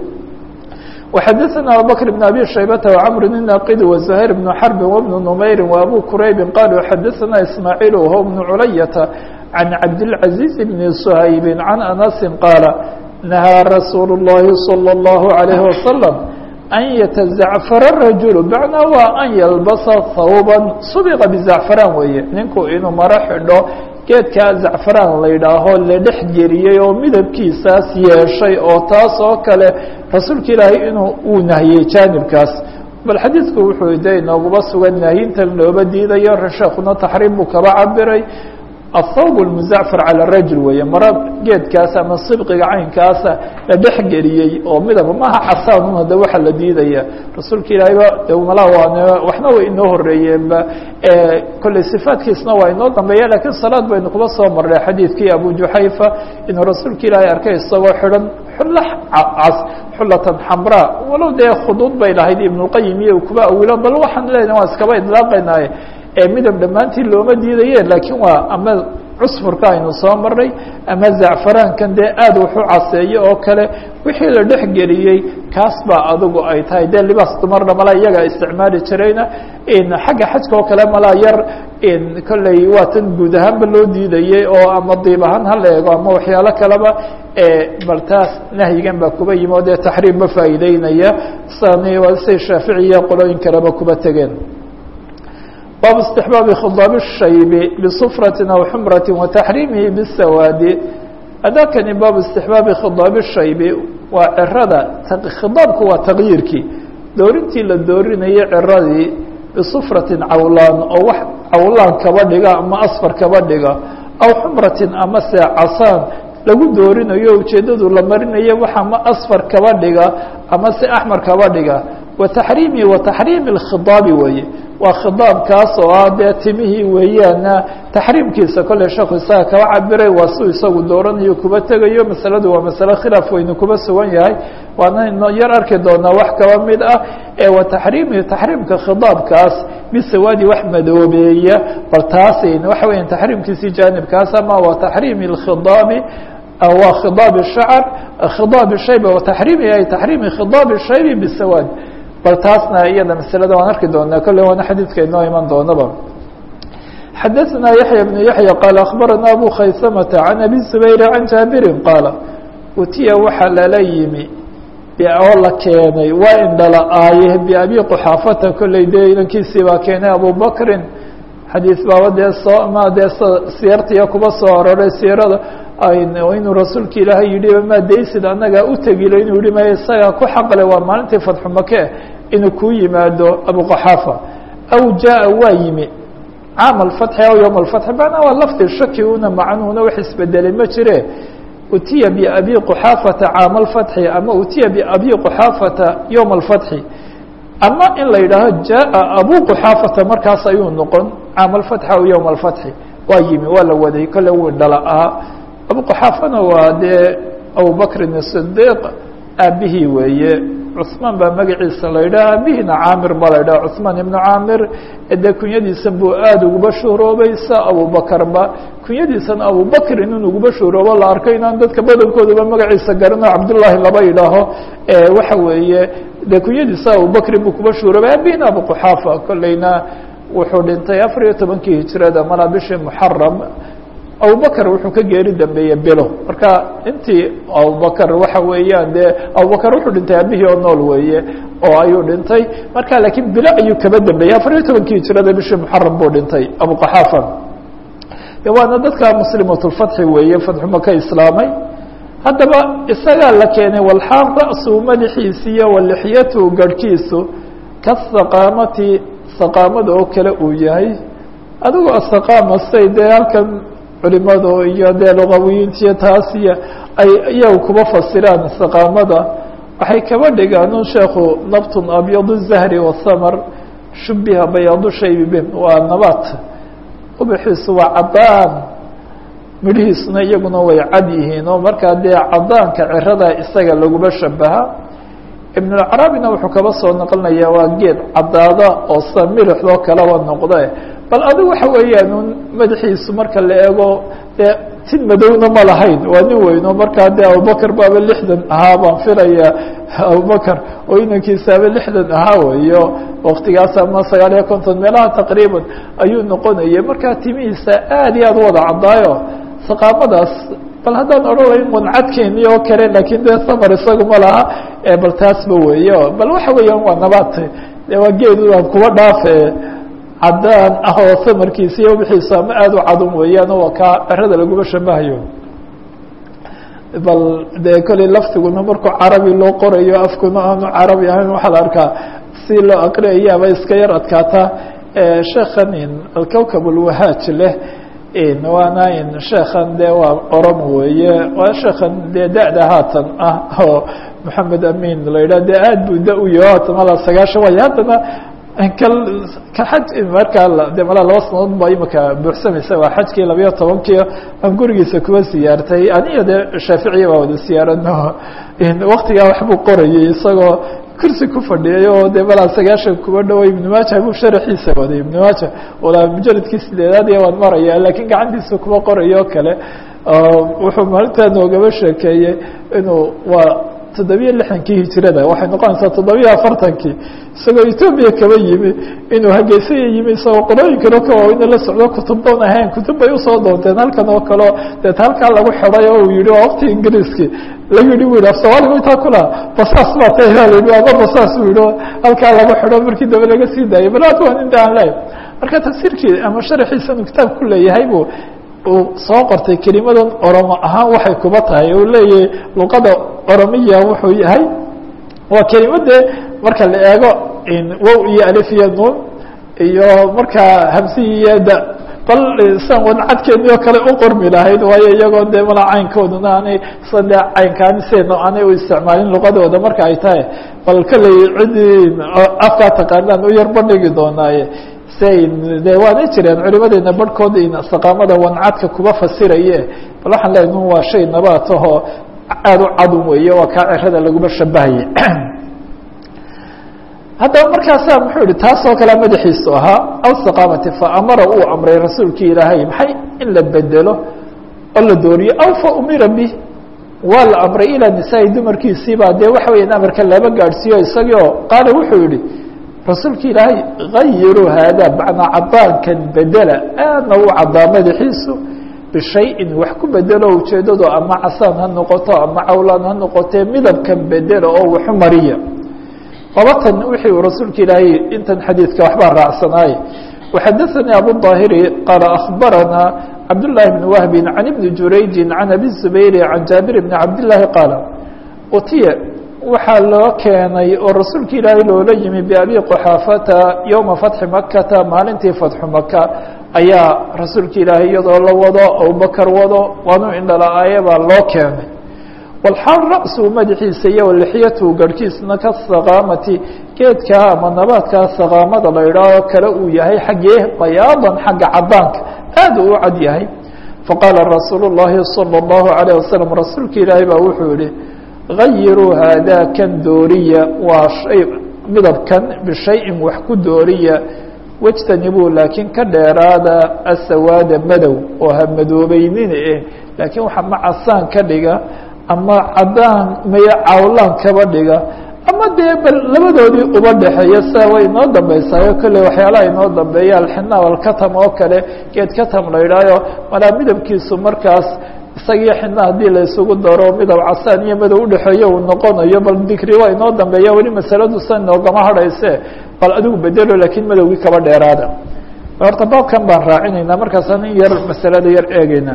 وxadaثna abubakr بn abi shaybata وcmr الnaqidi وزhayr بn xrbi وبn نmayri وabu kuraybi qaluu xadaثna ismaaعiil who بn culayata عan cabdالعaزيز بn shaybi عan anasi qaala nahaa rasuul الlahi slى الlaه عalيه وasلم an yatazacfara rajulu macnaa waa an yalbasa hawban subiqa bizacfaraan weeye ninku inuu maro xidho geedkaa zacfaraan la yidhaaho la dhex geliyey oo midabkiisaas yeeshay oo taas oo kale rasuulka ilaahay inuu uu nahiyey jaanibkaas bal xadiidku wuxuu de inooguba sugan nahyintan looba diidayo sheekuna taxriim buu kaba cabiray aلthawb الmuzacfar calى rajul weeye maro geedkaas ama sibqiga caynkaasa la dhex geliyey oo midaba maha casaanun hada waxa la diidaya rasuulka ilaahayba de mala waan waxna way inoo horeeyeenba kolley sifaatkiisna waa inoo dambeeya lakiin salaad baynu kuba soo marnay xadiidkii abu juxayfa inuu rasuulka ilaahay arkay isagoo xidhan xulla cas xullatan xamraa walow dee khuduud bay lahayd ibnulqayim iyo kuba awilo bal waxaan leenahay waan iskaba idlaaqaynaaye midab dhammaantii looma diidaye laakiin waa ama cusfurka aynu soo marnay ama zacfaraankan dee aad wuxu caseeyo oo kale wixii la dhex geliyey kaas baa adigu ay tahay dee libaas dumarna malaa iyagaa isticmaali jirayna xagga xajka oo kale malaa yar kolley waa tan guud ahaanba loo diidayey oo ama diib ahaan hala eego ama waxyaalo kaleba bal taas nahyigan baa kuba yimi oo dee taxriim ma faa'iideynaya say shaaficiya qolooyin kaleba kuba tegeen bab استحbاaب khضاaب الshayb بصfرة أو xمرة وتحريمhi بالسawاad adakani bab استحbاabi khضاaب الshayb waa cirada khiضاabku waa تغyiirkii doorintii la doorinayay ciradii بصfرaةi cawlaan oo wax cawlaan kaba dhiga ama asfar kaba dhiga aw xمraةi ama se casaan lagu doorinayo ujeedadu la marinayo wax ama asfar kaba dhiga ama se أحmar kaba dhiga وتحريمhi وتحريم الkhضاabi weeye waa khidaabkaas oo ah dee timihii weeyaana taxriimkiisa kolley sheekhu isaga kaba cabiray waa su isagu dooranayo kuba tegayo masaladu waa masale khilaaf weynu kuba sugan yahay waana yar arki doonaa wax kaba mid ah ee wa taxriimihi taxriimka khidaabkaas bisawaadi wax madoobeeya bal taas waxa weya taxriimkiisii jaanibkaas ama wa taxriimi اkhidaabi waa khidaab الshacr khidaab shayb wa taxriimihi ay taxriimi khidaab shaybi bisawaad bal taasna iyada masalada waan arki doonaa kolley waana xadiidka inoo iman doonaba xadaثna yaحyى بن yaحyى qaal akhbarana abu khaysamةa can abi zubayr can jaabirin qaala utiya waxaa lala yimi oo la keenay waa indhala-aaye biabi quxaafata kolley dee inankiisii baa keenay abubakrin xadiis baaba dee soo ma dee siyartiya kuba soo aroray siirada inuu rasuulka ilaahay yidhi maa daysid annagaa u tegilo inuu yihi maya isagaa ku xaqle waa maalintii fatxu make inuu kuu yimaado abuquxaafa aw jaa waa yimi caam alfatxi aw yowma alfatxi macnaa waa lafdi shaki una macnuuna wax isbedelay ma jire utiya biabi quxaafata caama alfatxi ama utiya biabi quxaafata yowma alfatxi ama in la yidhaaho jaa abu quxaafata markaas ayuu noqon caama alfatxi aw yowma alfatxi waa yimi waa la waday kolle wuu dhala ahaa abu quxaafana waa dee abubakrin sidiiq aabihii weeye cusmaan baa magaciisa la yidhaha aabihina caamir baa la yidhaha cusmaan ibnu caamir dee kunyadiisan buu aada uguba shuhroobaysa abubakarba kunyadiisana abubakrin in uguba shuhroobo la arkay inaan dadka badankooduba magaciisa garano cabdullaahi laba yidhaaho waxa weeye dee kunyadiisa abubakrin buu kuba shuhroobay aabihina abu quxaafa kolleyna wuxuu dhintay afar iyo tobankii hijirada malaa bishii muxaram abubakr wuxuu ka geeri dambeeyey bilo marka intii abubakr waxa weeyaan dee abubakr wuxuu dhintay aabihii oo nool weeye oo ayuu dhintay marka laakiin bilo ayuu kaba dambeeyey afar iyo tobankii hijirada bishii muxaram buu dhintay abuqaxaafa de waana dadka muslimatulfatxi weeye fatxuma ka islaamay haddaba isagaa la keenay walxaal ra'su madaxiisi iyo walixyatu garhkiisu kasaqaamati saqaamada oo kale uu yahay adigu asaqaama say dee halkan culimadu iyo dee luqawiyiintiyo taas iyo ay iyagu kuba fasiraan saqaamada waxay kaba dhigaan un sheekhu nabtun abyadu zahri wasamar shubiha bayaadu shaybi bin waa nabaat ubaxiisu waa cadaan midhihiisuna iyaguna way cad yihiin oo markaa dee cadaanka cirada isaga laguma shabaha ibn اlcarabina wuxuu kaba soo naqlinaya waa geed cadaada oo sa milixdoo kaleba noqde bal adigu waxa weeyaan un madaxiisu marka la eego dee tin madowna ma lahayn waa nin weyno markaa dee abubakr baaba lixdan ahaa baan filaya abubakr oo inankiisaaba lixdan ahaa weyo waktigaas ama sagaal iyo konton meelaha taqriiban ayuu noqonayay markaa timihiisa aad iyo aad u wada caddaayo saqaamadaas bal haddaan odhan layn wancadkeeni oo kale lakin dee samar isagu ma laha bal taasba weeyo bal waxa weeyaan waa nabaat de waa geed aan kuwa dhaafe cadaan ah oo samarkiisa iyo wixiisa ama aada u cadun weeyaan oo kaa cirada laguma shabahayo bal dee kolley laftiguna markuu carabi loo qorayo afkuna aanu carabi ahayn waxaa la arkaa si loo aqriyayaaba iska yar adkaata sheekhan alkawkab alwahaaj leh waana sheekan dee waa oran weeye waa sheekan dee da-da haatan ah oo maxamed amin la yidhah dee aad buu da u yaho haatan malaa sagaashan waay haddana kal ka xaj markaa de malaa laba sanadood ba imika buuxsamaysa waa xajkii labayo tobankii aan gurigiisa kuwa siyaartay aniyo dee shaaficiya baa wada siyaarano waktigaa waxbuu qorayay isagoo kursi ku fadhiyay oo dee malaa sagaashan kuwa dhaway ibnu maaja buu sharaxiisa waday ibnu maaja walaa mujaladkii sideedaad iyo waan maraya lakiin gacantiisa kuwa qorayo o kale wuxuu maalintaa noogaba sheekeeyey inuu waa toddobiyo lixdankii hijirada waxay noqonaysaa toddobiyo afartankii isagoo etoobiya kaba yimi inuu hageysaya yimi isagoo qorooyinkano ka waaweyna la socdo kutubdoon ahayn kutub bay usoo doonteen halkan oo kaleo deet halkaa lagu xiday oo uu yihi waa wakti ingiriiskii la yihi bu yidhi af soomaaliga intaa kula basaas baa ta la yihi ama basaas bu yihi halkaa lagu xido markii dambe laga sii daayay bal waa inta aan leeyahy marka tafsiirkii ama sharaxiisa inuu kitaab ku leeyahay bu uu soo qortay kelimadan oromo ahaan waxay kuba tahay uu leeyahay luqada oromiya wuxuu yahay waa kelimadee marka la eego wow iyo alif iyo nuun iyo markaa hamsihi iyo da bal san wadcadkeeni oo kale u qormi lahayd waayo iyagoo dee mala caynkooduna aanay sa dee caynkaani seedna aanay u isticmaalin luqadooda marka ay tahay bal kaley ciddii afkaa taqaanaan u yar bandhigi doonaaye de waanay jireen culimadeena barhkooda saqaamada wancadka kuba fasiraye bal waxaan leeyahy nun waa shay nabaat ahoo aada u cadun weeye waa kaa cirada laguma shabahaye haddaba markaasaa muxuu yihi taas oo kale madaxiisu ahaa aw saqaamati fa amara uu amray rasuulkii ilaahay maxay in la bedelo oo la dooriyo aw fa umira bih waa la amray ilaa nisaa-i dumarkiisiibaa dee waxa weeyaan amarka laba gaadhsiiyo isagii oo qaala wuxuu yihi rasuulka ilaahay gayiruu haadaa macnaa cadaankan bedela aadna u cadaa madaxiisu bishayin wax ku bedelo ujeedado ama casaan ha noqoto ama cawlaan ha noqotee midabkan bedela oo waxu mariya labatan wixii uu rasuulka ilaahay intan xadiidka waxbaa raacsanaaye وxadaثnي abu الظاhiri qaala أخbarana cabdاللahi بن wهbi عan iبni jurayji عan abi الزubayri عan jaabir بn cabdالlahi qaala utiya waxaa loo keenay oo rasuulka ilaahay loola yimi biabi qxaafata yowma fatxi makata maalintii fatxu maka ayaa rasuulka ilaahay iyadoo la wado abubakar wado waanu indhala-aaye baa loo keenay walxaal ra-suu madaxiisa iyo lixyatuhu garhkiisna ka saqaamati geedkaa ama nabaadkaa saqaamada la idhaaho kale uu yahay xaggee bayaadan xagga cadaanka aad uu u cad yahay faqaala rasuulu llaahi salى اllahu عalيه wasalam rasuulka ilaahay baa wuxuu yihi gayiruu haadaa kan dooriya waa shay midabkan bishayin wax ku dooriya wejtanibuu laakiin ka dheeraada asawaada madow oo ha madoobeynina eh laakiin waxa ma casaan ka dhiga ama cadaan maya cawlaan kaba dhiga ama dee bal labadoodii uba dhexeeya sia way inoo dambeysaayo kolley waxyaalaha inoo dambeeya alxinaab alkatam oo kale geed katam la idhaayo malaa midabkiisu markaas isagii xina haddii la isugu daro midab casaan iyo madow udhexeeyo uu noqonayo bal dikri waa inoo dambeeya weli masaladu sa inoogama hadhayse bal adigu bedelo laakiin madowgii kaba dheeraada horta baabkan baan raacinaynaa markaasaan in yar masalada yar eegeyna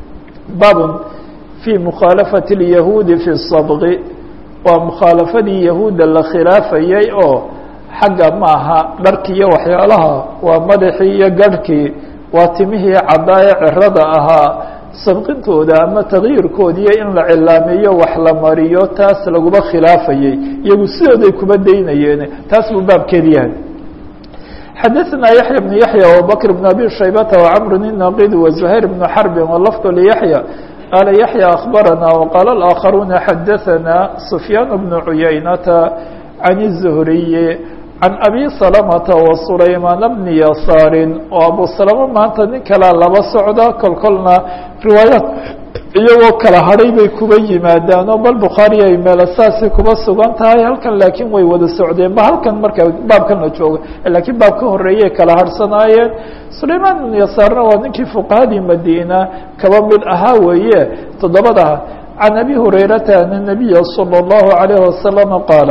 baabun في مkhaaلaفaة اليahuudi في الصبغi waa مkhaalafadii yahuudda la khilaafayay oo xagga maaha dharki iyo waxyaalaha waa madaxii iyo garhkii waa timihii cadaaye cirada ahaa sabqintooda ama تaغyiirkoodiiyo in la cilaameeyo wax la mariyo taas laguba khilaafayey iyagu sidooday kuba daynayeen taas buu baabkeed yahay xadaثna yaحyى بن yaحyى وabكر بن abي شhaybةa وcمr النaqid وزهير بن xرب وlفظ لyaحyى قال يحيى أخبرنا وقال الآخرون حدثنا سفيان بن عيينة عن الزهري عن أبي سلمة وسليمان بن يسار وأبو سلمة maanta nin kalea laba socda kol kolna riwaayaad iyagoo kala hadhay bay kuba yimaadaan oo bal bukhaari ay meelo saasay kuba sugan tahay halkan laakiin way wada socdeen ba halkan marka baabkan la jooga laakiin baab ka horeeyay kala harhsanaayeen sulayman ibn yasaarna waa ninkii fuqahadii madiina kaba mid ahaa weeye toddobada can abi hurayrata an الnabiya salى الlahu عalayه wasalam qaala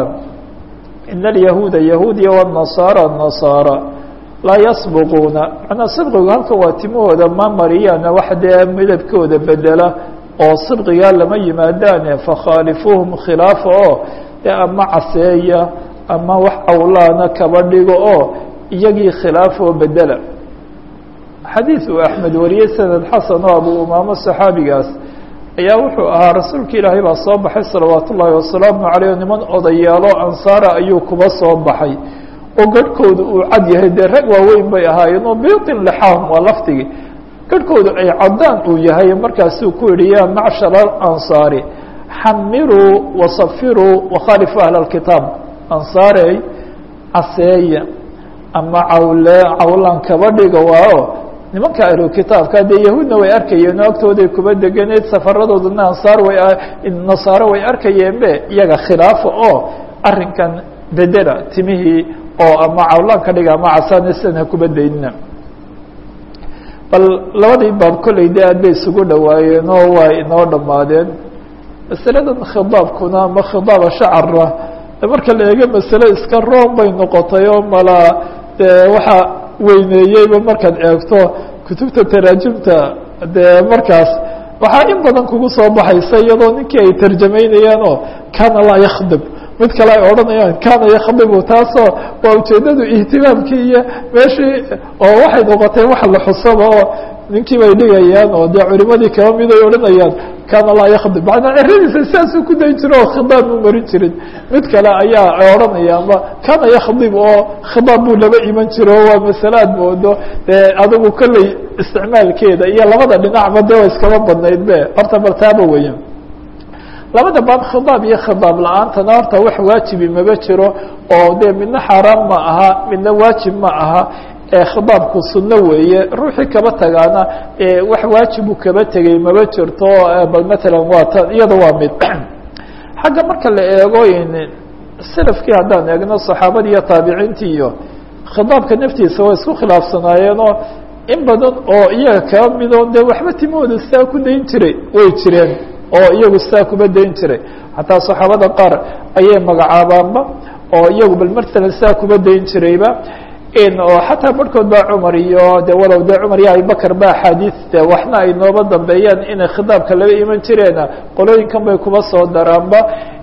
ina alyahuuda yahuudiya wالnasaara nasaara laa yasbuquuna manaa sidqigu halkan waa timahooda ma mariyaan wax dee midabkooda bedela oo sidqigaa lama yimaadaane fakhaalifuuhum khilaafa oo dee ama caseeya ama wax awlaana kaba dhigo oo iyagii khilaaf oo bedela xadiid uu axmed wariyey sanad xasan oo abu umaamo saxaabigaas ayaa wuxuu ahaa rasuulka ilaahay baa soo baxay salawaat ullaahi wasalaamu caleyh niman odayaalo ansaara ayuu kuba soo baxay oo garhkooda uu cad yahay dee rag waaweyn bay ahaayeen oo bitin lixaahum waa lafdigii garhkooda ay cadaan uu yahay markaasuu ku yihi yaa macshara alansaari xamiruu wasafiruu wakhaalifu ahla alkitaab ansaarey caseeya ama cawle cawlan kaba dhiga waayo nimanka ahlu kitaabka dee yahuudna way arkayeen oo agtooday kuba deganeed safaradoodana ansaar way nasaaro way arkayeen be iyaga khilaafa oo arrinkan bedela timihii oo ama cawlaan ka dhiga ama casaan sidan ha kuba daynina bal labadii baab kolley de aad bay isugu dhawaayeen oo waa inoo dhammaadeen masaladan khidaabkuna ama khidaaba shacara marka la eego masale iska room bay noqotay oo malaa dee waxaa weyneeyeyba markaad eegto kutubta taraajimta dee markaas waxaa in badan kugu soo baxaysa iyadoo ninkii ay tarjamaynayaan oo kana laa yakhdib mid kale ay odhanayaan kana yakdibu taasoo waa ujeedadu ihtimaamkii iyo meeshii oo waxay noqotay wax la xusaba oo ninkii bay dhigayaan oo dee culimadii kaba mid ay odhanayaan kana laa yakdib manaa eradiisa sidaasuu ku dayn jiro oo khidaab mu marin jirin mid kale ayaa odhanaya ama kana yakdib oo khidaab buu laba iman jiro waa masale aad moodo dee adigu kolley isticmaalkeeda iyo labada dhinacba de wa iskaba badnayd be horta bal taaba weya labada baab khidaab iyo khidaab la-aantana horta wax waajibi maba jiro oo dee midna xaaraan ma aha midna waajib ma aha khidaabku sunno weeye ruuxii kaba tagaana wax waajibu kaba tegey maba jirto bal matalan waa ta iyada waa mid xagga marka la eego selafkii haddaan eegno saxaabadii iyo taabiciintii iyo khidaabka naftiisa waa isku khilaafsanaayeenoo in badan oo iyaga kaa midoo dee waxba timahooda saa ku dayn jiray way jireen oo iyagu saa kuba dayn jiray xataa saxaabada qaar ayay magacaabaanba oo iyagu bal matalan saa kuba dayn jirayba oo xataa barhkood baa cumar iyo de walow dee cumar iyo abibakar ba axaadiiste waxna ay nooba dambeeyaan inay khidaabka laba iman jireena qolooyinkan bay kuba soo daraanba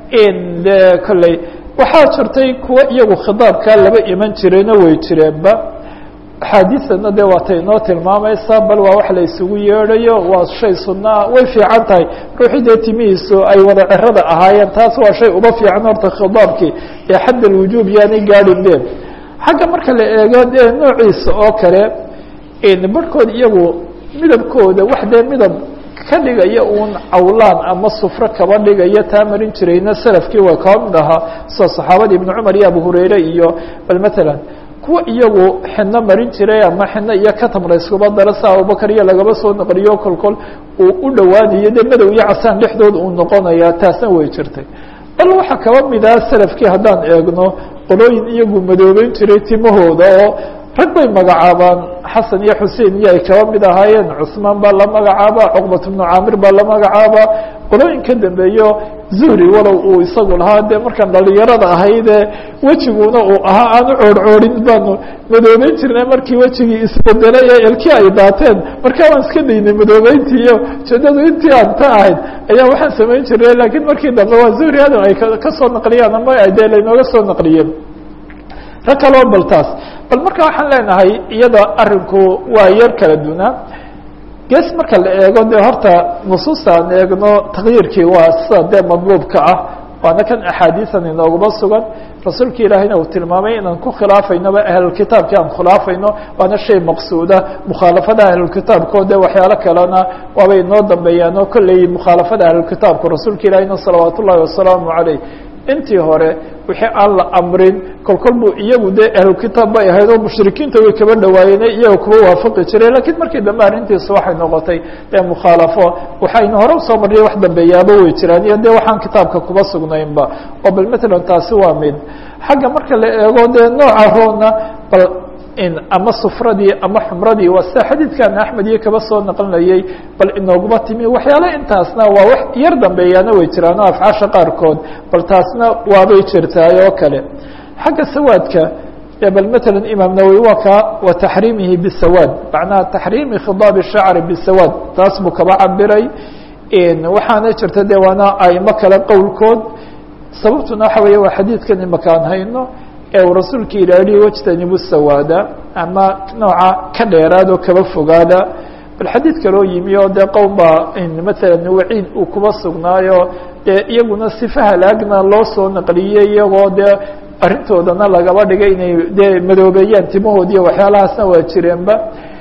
de kolley waxaa jirtay kuwa iyagu khidaabkaa laba iman jirayna way jireenba axaadiistana de waatay inoo tilmaamaysaa bal waa wax la isugu yeedhayo waa shay sunaa way fiican tahay ruuxii dee timihiisu ay wada cerada ahaayeen taas waa shay uba fiican horta khidaabkii ee xadd alwujuub yaanay gaadhin be xagga marka la eego dee noociisa oo kale barhkood iyagu midabkooda wax dee midab ka dhigaya uun cawlaan ama sufro kaba dhigaya taa marin jirayna salafkii waa kaba mid ahaa sida saxaabadii ibnu cumar iyo abu hurayre iyo bal matalan kuwa iyagu xidno marin jiray ama xidno iyo katamra iskuba dara sa abubakar iyo lagaba soo naqliyo kolkol uu u dhowaanayo dee madow iyo casaan dhexdood uu noqonaya taasna way jirtay bal waxaa kaba mid ah salafkii haddaan eegno qolooyin iyagu madoobeyn jiray timahooda oo rag bay magacaabaan xasan iyo xusein iyo ay kaba mid ahaayeen cusmaan baa la magacaaba cuqbat bnu caamir baa la magacaaba qolooyin ka dambeeyo zuhri walow uu isagu lahaa dee markaan dhalinyarada ahaydee wejiguna uu ahaa aan u coorcoorin baanu madoobeyn jirnay markii wejigii isbedelay ee elkii ay daateen markaa waan iska daynay madoobeyntii iyo ujeedadu intii aan ta ahayd ayaa waxaan samayn jirnay laakiin markii dambe waa zuhri hadal ay kasoo naqliyaan ama dee laynooga soo naqliyeen rag kaloo bal taas bal marka waxaan leenahay iyada arinku waa yar kala dunaa gees marka la eego dee horta nusuusta aan eegno takyiirkii waa sida dee madluubka ah waana kan axaadiisan inooguma sugan rasuulka ilaahayna uu tilmaamay inaan ku khilaafaynoba ahlulkitaabkii aan khilaafayno waana shay maqsuuda mukhaalafada ahlulkitaabko de waxyaalo kalena waabay inoo dambeeyaan oo kolley mukhaalafada ahlulkitaabku rasuulka ilaahayna salawaat ullahi wasalaamu caleyh intii hore wixii aan la amrin kolkol buu iyagu dee ahlukitaab bay ahayd oo mushrikiinta way kaba dhawaayeen iyaga kuba waafaqi jiray lakiin markii dambe arrintiisu waxay noqotay dee mukhaalafo waxaynu hore usoo marnay wax dambeeyaaba way jiraan iyo dee waxaan kitaabka kuba sugnaynba oo bal matalan taasi waa mid xagga marka la eego dee nooca roona bal ama sufradii ama xumradii waa sida xadiidkan axmed iyo kaba soo naqlinayay bal inooguma timi waxyaale intaasna waa wax yar dambeeyaana way jiraan oo afcaasha qaarkood bal taasna waabay jirtaay oo kale xagga sawaadka bal mataala imaam nawowi waa ka wa taxriimihi bisawaad macnaha taxriimi khidaabi shacri bisawaad taas buu kaba cabiray waxaana jirta de waana aimo kale qowlkood sababtuna waxa weeye waa xadiidkan imakaan hayno ee uu rasuulka ilaahi wajtanibu sawaada ama nooca ka dheeraad oo kaba fogaada bal xadiid kaloo yimi oo dee qowm baa matalan waciid uu kuba sugnaayo dee iyaguna sifa halaagna loo soo naqliyey iyagoo dee arrintoodana lagaba dhigay inay dee madoobeeyaan timahoodiiyo waxyaalahaasna waa jireenba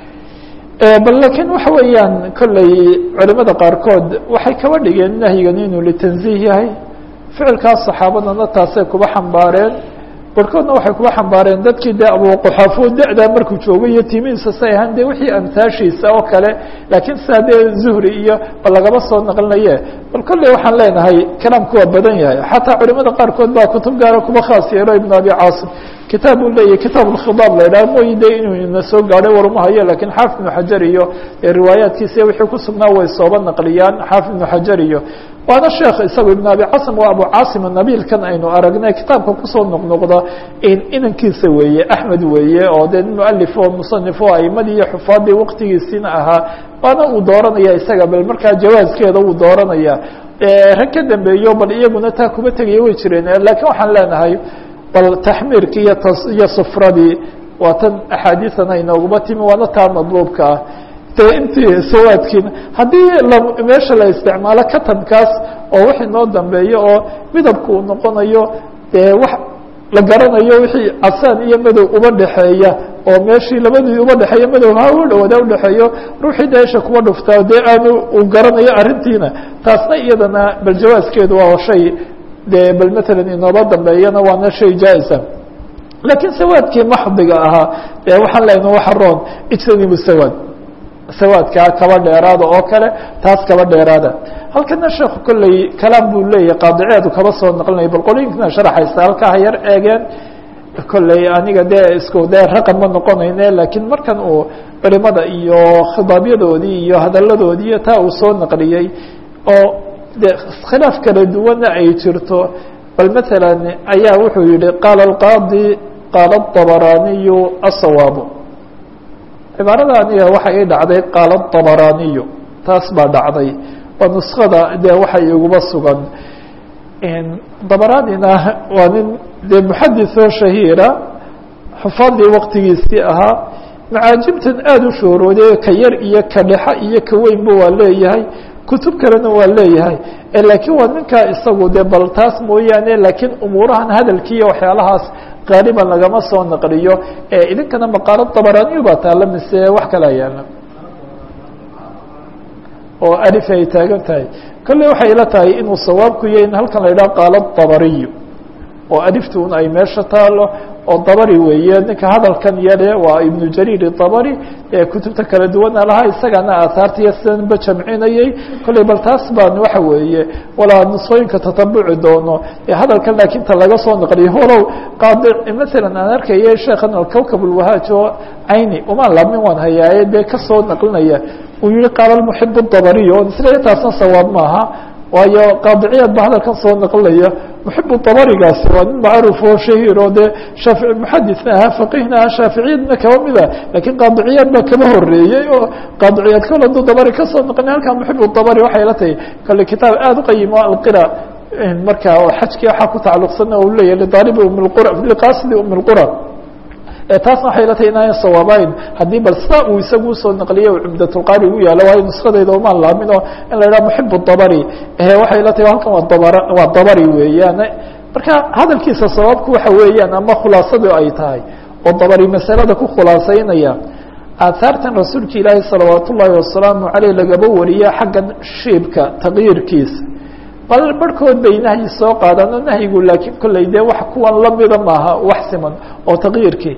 bal lakiin waxa weeyaan kolley culimada qaarkood waxay kaba dhigeen nahyigan inuu litanziih yahay ficilkaas saxaabadana taasay kuba xambaareen barhkoodna waxay kuba xambaareen dadkii dee abuquxaafo da-daa markuu joogay iyo timihiisa say ahaan dee wixii amtaashiisa oo kale laakiin sidaa dee zuhri iyo bal lagaba soo naqlinaye bal kolley waxaan leenahay kalaamku waa badan yahay xataa culimada qaarkood baa kutub gaara kuba khaas yeelo ibn abi caasim kitaab uu leeyahy kitaab alkhidaab la idhaha mooyi de inuu ina soo gaadhay warumahayo lakiin xaafid ibnu xajar iyo riwaayaatkiisa wixii ku sugnaa way sooba naqliyaan xaafid ibnu xajar iyo waana sheekh isagu ibn abi casim waa abu caasim nabiilkan aynu aragnay kitaabka kusoo noqnoqda inankiisa weeye axmed weeye oo dee mualif oo musanif oo aimadii iyo xufaadii waqtigiisiina ahaa waana uu dooranaya isaga bal markaa jawaaskeeda uu dooranaya rag ka dambeeyo bal iyaguna taa kuba tegaya way jireen lakiin waxaan leenahay bal taxmiirkii iyo iyo sufradii waa tan axaadiisana inooguma timi waana taa madluubka ah de intii sawaadkiina haddii meesha la isticmaalo katamkaas oo wix inoo dambeeyo oo midabku uu noqonayo dee wax la garanayo wixii casaan iyo madow uba dhexeeya oo meeshii labadii uba dhexeeya madow ha u dhawada udhexeeyo ruuxii deesha kuba dhuftaa dee aanu uu garanayo arrintiina taasna iyadana bal jawaaskeedu waa shay dee bal matalan inooba dambeeyana waana shay jaa-isa laakiin sawaadkii maxdiga ahaa dee waxaan lehna waxa roon ijtanibu sawaad sawaadkaa kaba dheeraada oo kale taas kaba dheeraada halkana sheekhu kolley kalaam buu leeyahay qaadiceedu kaba soo naqlinaya bal qolooyinkana sharaxaysa halkaa ha yar eegeen kolley aniga dee isku dee raqam ma noqonayne laakiin markan uu culimada iyo khidaabyadoodii iyo hadaladoodii iyo taa uu soo naqliyey oo de khilaaf kala duwanna ay jirto bal maala ayaa wuxuu yihi qaala alqaadi qaala aلطabaraniyu aلsawaabu cibaarada aniga waxa ii dhacday qaala aلطabaraniyu taas baa dhacday waa nuskada dee waxa iguba sugan dabaranina waa nin dee muxadisoo shahiira xufaadii waktigiisii ahaa macaajibtan aada u shoorooday ka yar iyo ka dhexa iyo ka weynba waa leeyahay kutub kalena waa leeyahay laakiin waa ninkaa isagu de bal taas mooyaane laakiin umuurahan hadalkiiyo waxyaalahaas qaaliban lagama soo naqliyo idinkana maqaalo dabaraniyu baa taala mise wax kalaa yaala oo alif ay taagan tahay kolley waxay ila tahay inuu sawaabku yahay in halkan la yidhaha qaalo dabariyu oo aliftuun ay meesha taalo oo dabari weeye ninka hadalkan yare waa ibnu jariir dabari ee kutubta kala duwana lahaa isagana aahaartiiyo sidanba jamcinayey kolley bal taas baan waxa weeye walaa nusooyinka tatabuci doono ee hadalkan laakiin ta laga soo naqliyo walow qaadi masalan aan arkaya sheekhan alkawkab ulwahaaj oo cayni umaan laabmin waan hayaaye dee kasoo naqlinaya uu yihi qaala muxib dabariy o isla taasna sawaab maaha waayo qaadiciyaad ba hadalkan soo naqlinaya muxibu dabarigaasi waa nin macruuf oo shahiir oo dee shaafi muxadisna ahaa faqihna ahaa shaaficiyadna kaba mida lakiin qaadiciyaad baa kaba horeeyey oo qaadiciyaad kol haduu dabari kasoo naqlin halkan muxibu dabari waxay la tahay kale kitaab aada u qayimo alqira marka xajkii waxaa ku tacalluqsana u leeyahy lidaalibi umlqura liqaasidi um lqura taasna waxay la tahay inaan sawaabayn haddii bal sidaa uu isagu usoo naqliye cumdatulqaari ugu yaalo waayo nuskadayda umaan laamin oo in la yidhaha muxib dabari waxay la tahay halkan waa dabar waa dabari weeyaan marka hadalkiisa sabaabku waxa weeyaan ama khulaasadu ay tahay oo dabari masalada ku khulaasaynaya aahaartan rasuulka ilaahi salawaat ullaahi wasalaamu caleyh lagaba wariya xaggan shiibka taqyiirkiisa bal barhkood bay nahyi soo qaadaan oo nahyigu laakiin kolley dee wax kuwan lamida maaha wax siman oo taqyiirkii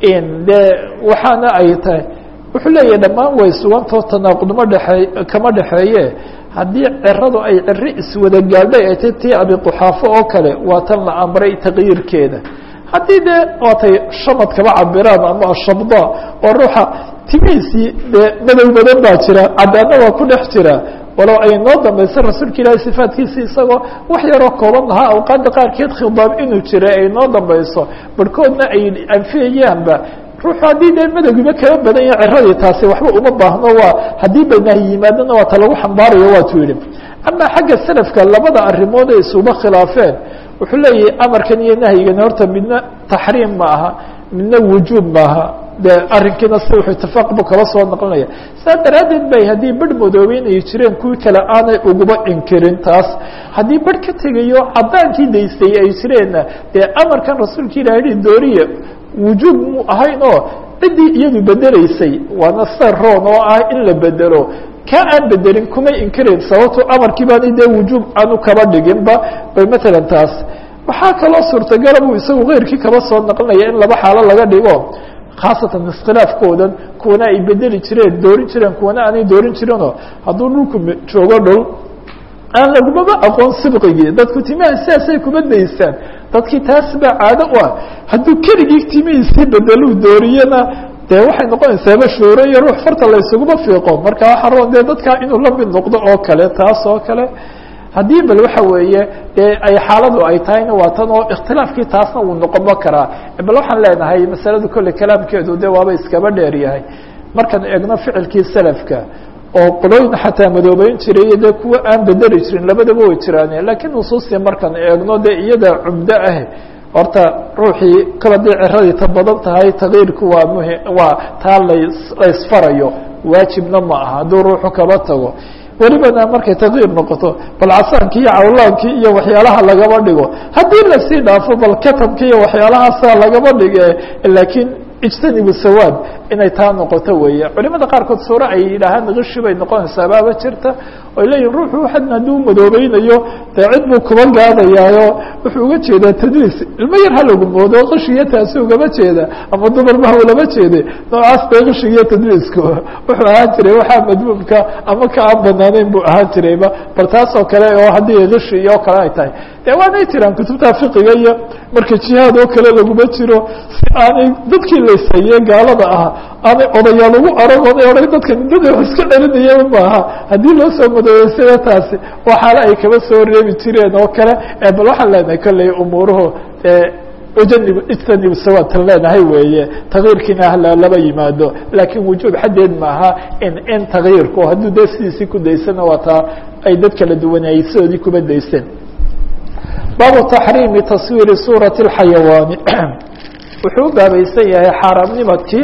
dee waxaana ay tahay wuxuu leeyahay dhammaan way sugantao tanaaqudma dhexeey kama dhexeeye haddii ciradu ay ciri iswada gaadhay ay tay tii abiquxaafo oo kale waa tan la amray taqyiirkeeda haddii dee waatay shamad kaba cabiraan ama ashabda oo ruuxa timihiisii dee madow madan baa jira cadaana waa ku dhex jira walow ay noo dambaysa rasuulka ilaahi sifaatkiisi isagoo wax yaroo kooban lahaa awqaadda qaarkeed khidaab inuu jiray ay noo dambayso barhkoodna ay anfiyayaanba ruuxu haddii dee madowgiba kaba badan yaha ciradii taasi waxba uma baahno waa haddii banaahi yimaadana waa ta lagu xambaarayo waatu yidhi ama xagga salafka labada arrimood ay isuba khilaafeen wuxuu leeyahay amarkan iyo nahyigani horta midna taxriim ma aha midna wujuub maaha de arrinkiina si wuxuu itifaaq bu kaba soo naqlinaya saa daraaddeed bay haddii barh madoobeynay jireen kuwii kale aanay uguba inkirin taas haddii barh ka tegayo caddaankii daystay ay jireenna dee amarkan rasuulka ilahi yihi dooriya wujuub mu ahayn oo ciddii iyadu bedeleysay waana sida roon oo ah in la bedelo ka aan bedelin kumay inkirayn sababto amarkii baani dee wujuub aanu kaba dhiginba bay matalan taas waxaa kaloo suurtagala buu isagu keyrkii kaba soo naqlinaya in laba xaalo laga dhigo khaasatan iskhilaafkoodan kuwana ay bedeli jireen doorin jireen kuwana aanay doorin jirinoo hadduu dhulku joogo dhul aan lagumaba aqoon sibqigii dadku timaha sidaasay kuma daystaan dadkii taas baa caado u ah hadduu keligii timihiisii bedeluu dooriyana dee waxay noqonaysaa bashuuro iyo ruux farta la ysuguma fiiqo marka waxaa roon dee dadkaa inuu la mid noqdo oo kale taas oo kale haddii bal waxa weeye dee ay xaaladu ay tahayna waa tan oo ikhtilaafkii taasna wuu noqonba karaa bal waxaan leenahay masaladu kolley kalaamkeedu de waaba iskaba dheer yahay markaan eegno ficilkii salafka oo qolooyin xataa madoobeyn jiray iyo dee kuwa aan bedeli jirin labadaba way jiraane laakiin nusuustii markaan eegno dee iyada cumdo ah horta ruuxii kala dii ciradii ta badan tahay takyiirku waa muhi waa taa las laysfarayo waajibna ma aha hadduu ruuxu kaba tago welibana markay takyiir noqoto bal casaankii iyo cawlaankii iyo waxyaalaha lagaba dhigo haddii lasii dhaafo bal katabki iyo waxyaalahaasa lagaba dhige laakiin ijtanibu sawaad inay taa noqoto weeye culimada qaarkood suuro ay yidhaahaan kishi bay noqonaysaa baaba jirta oy leeyihin ruuxu waxan hadduu madoobeynayo dee cid buu kuba gaadayaayo wuxuu uga jeedaa tadliis ilmo yar ha lagu moodo kishiyo taasi ugama jeeda ama dumarba ulama jeede noocaas bay kishigiyo tadliisku wuxuu ahaan jiray waxaa madmuumka ama ka aan banaanayn buu ahaan jirayba bal taasoo kale oo haddii kishi iyo kale ay tahay dee waanay jiraan kutubta fiqiga iyo marka jihaad oo kale laguma jiro si aanay dadkii laysaye gaalada ah aanay odayaal ugu arag oday oday dadka dada wax iska celinaya maaha haddii loo soo madoobeysada taasi waa xaale ay kaba soo reebi jireen oo kale bal waxaan leenahay kolley umuuruhu ujanib ijtanib sawatan leenahay weeye takyiirkiina hala laba yimaado laakiin wujuub xaddeed maaha in in takyiirku hadduu dee sidiisii ku daysana waa taa ay dad kala duwanayay sidoodii kuba dayseen baabu taxriimi taswiiri suurati اlxayawaani wuxuu u baabaysan yahay xaaraamnimadkii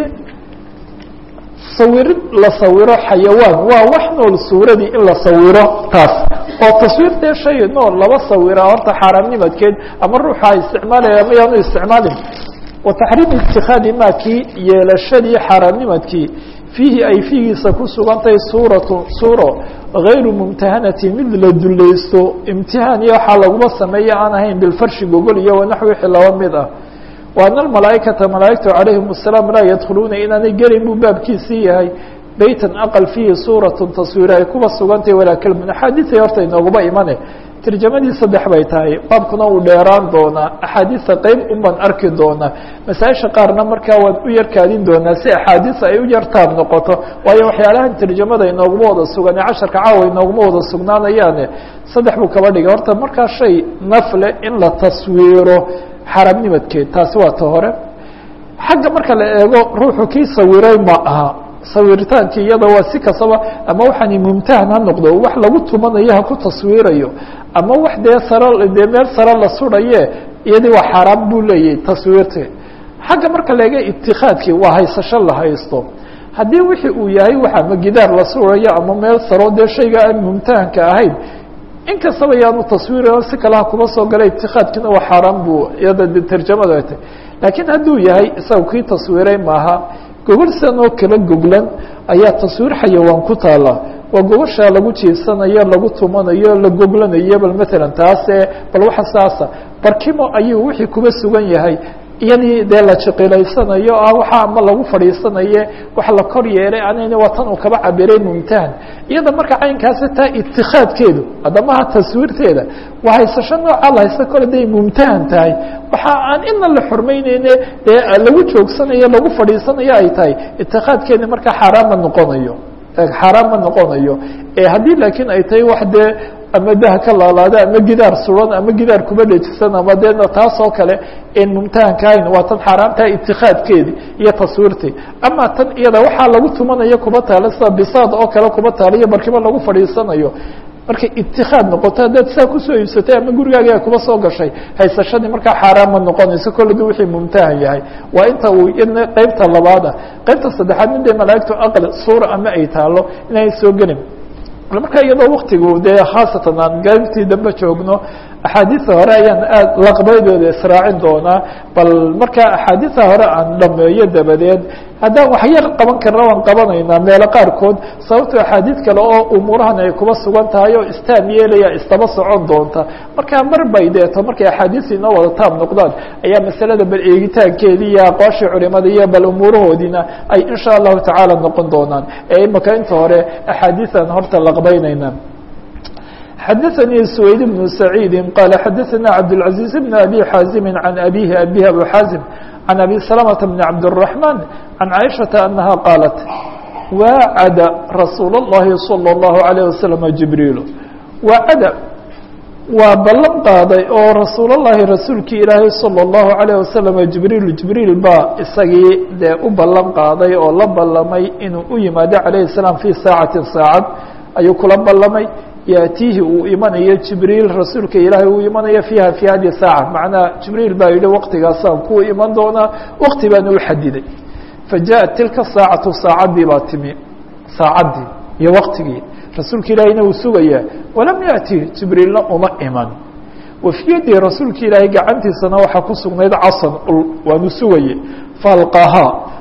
sawirid la sawiro xayawaan waa wax nool suuradii in la sawiro taas oo taswiirtee shay nool laba sawira horta xaaraamnimadkeed ama ruuxa isticmaalaya ama yaanu isticmaalin wa taxriimi itikaadi ma kii yeelashadii xaaraamnimadkii fiihi ay fiigiisa ku sugantahay suuratu suuro غayru mumtahanati mid la dulaysto imtihaan iyo waxaa laguma sameeya aan ahayn bilfarshi gogol iyo wanaxwi wixii laba mid ah wa ana almalaaikata malaaigtu calayhim الsalaam laa yadkhuluuna inaanay gelin buu baabkiisii yahay beytan aqal fiihi suuratu taswiir ay kuba sugantahay walaa kelmun axaadiiay horta inooguma imane tarjamadii saddex bay tahay baabkuna uu dheeraan doonaa axaadiisa qeyb un baan arki doonaa masaaisha qaarna markaa waan u yarkaadin doonaa si axaadiisa ay u yartaab noqoto waayo waxyaalahan tarjamada inooguma wada sugan ee casharka caawa inooguma wada sugnaanayaane saddex buu kaba dhigay horta markaa shay nafle in la taswiiro xaaraamnimadkeed taasi waa ta hore xagga marka la eego ruuxu kii sawiray ma aha sawiritaanki iyada waa si kastaba ama waxaani mumtahan ha noqdo wax lagu tumanayo ha ku taswiirayo ama wax dee saro dee meel saro la suraye iyadii waa xaaraan buu leeyahay taswiirti xagga marka la eega itikaadkii waa haysasho la haysto haddii wixii uu yahay waxa ama gidaar la surayo ama meel saro dee shayga aan mumtahanka ahayn in kastaba yaanu taswiir si kale ha kuma soo gala itikaadkiina waa xaaraan buu iyada tarjamada tay laakiin hadduu yahay isaga kii taswiiray maaha gogol sidan oo kala goglan ayaa taswiir xayawaan ku taala waa gogoshaa lagu jiifsanayo lagu tumanayo la goglanayo bal matalan taase bal waxa saasa barkimo ayuu wixii kuba sugan yahay iyadii dee la jiqilaysanayo ah waxa ama lagu fadhiisanaye wax la kor yeelay anayna waa tan uu kaba cabiray mumtahan iyada marka caynkaasi taa itikaadkeedu adamaha taswiirteeda waa haysasho nooca la haysta kole day mumtahan tahay waxa aan ina la xormeyneyne dee lagu joogsanayo lagu fadhiisanayo ay tahay itikaadkeeda markaa xaaraan ma noqonayo xaaraan ma noqonayo haddii laakiin ay tahay wax dee ama daha ka laalaada ama gidaar suran ama gidaar kuba dhejisan ama deena taas oo kale en mumtahanka ahayn waa tan xaaraamtaha itikaadkeedi iyo taswiirtii ama tan iyada waxaa lagu tumanayo kuba taala sida bisaad oo kale kuba taala iyo barkimo lagu fadhiisanayo markay itikaad noqoto haddaad saa kusoo iibsatay ama gurigaaga kuba soo gashay haysashadii markaa xaaraan ma noqonayso kolladu wixii mumtahan yahay waa inta uu ina qeybta labaad ah qeybta saddexaad midee malaaigtu aql suura ama ay taalo inay soo gelin marka iyadoo waktigu dee khaasatan aan gaybtii dambe joogno axaadiisa hore ayaan aad laqbaydooda israacin doonaa bal markaa axaadiisa hore aan dhameeyo dabadeed haddaan wax yar qaban karna waan qabanaynaa meelo qaarkood sababto axaadiis kale oo umuurahan ay kuba sugan tahay oo istaam yeelaya istaba socon doonta markaa mar bay deeto markay axaadiis inoo wada taab noqdaan ayaa masalada bal eegitaankeedii iyo aqooshii culimada iyo bal umuurahoodiina ay insha allahu tacaala noqon doonaan ee imaka inta hore axaadiisaan horta laqbaynayna xdثnي سويد بن سعيد قال xdثnا عبدالعزيز بن أبي حازم عن أبيه أبيه أبو حازم عن أبي سلمة بن عبد الرحمن عن عائشة أنها قالت واعd رsuuل اللhi صلى الله عليه وسلم جبريل واعd waa ballan qaaday oo rasuul الlahi rasuulkii ilaahay صلى الله عليه وسلم جibrيل جibrيل baa isagii dee u ballan qaaday oo la ballamay inuu u yimaado عaليه السلام في saaعaةi saacad ayuu kula ballamay yaatiihi uu imanayo jibriil rasuulka ilaahay uu imanayo fiiha fi hadi saaca macnaha jibriil baa yihi waqtigaasaan kuwa iman doonaa waqti baana u xadiday fajaءat tilka saacatu saacaddii baa timi saacaddii iyo waqtigii rasuulka ilaahayna uu sugayaa walam yaأti jibriilna uma iman wafiyadii rasuulka ilaahay gacantiisana waxaa ku sugnayd casan ul waanu sugaye faalqahaa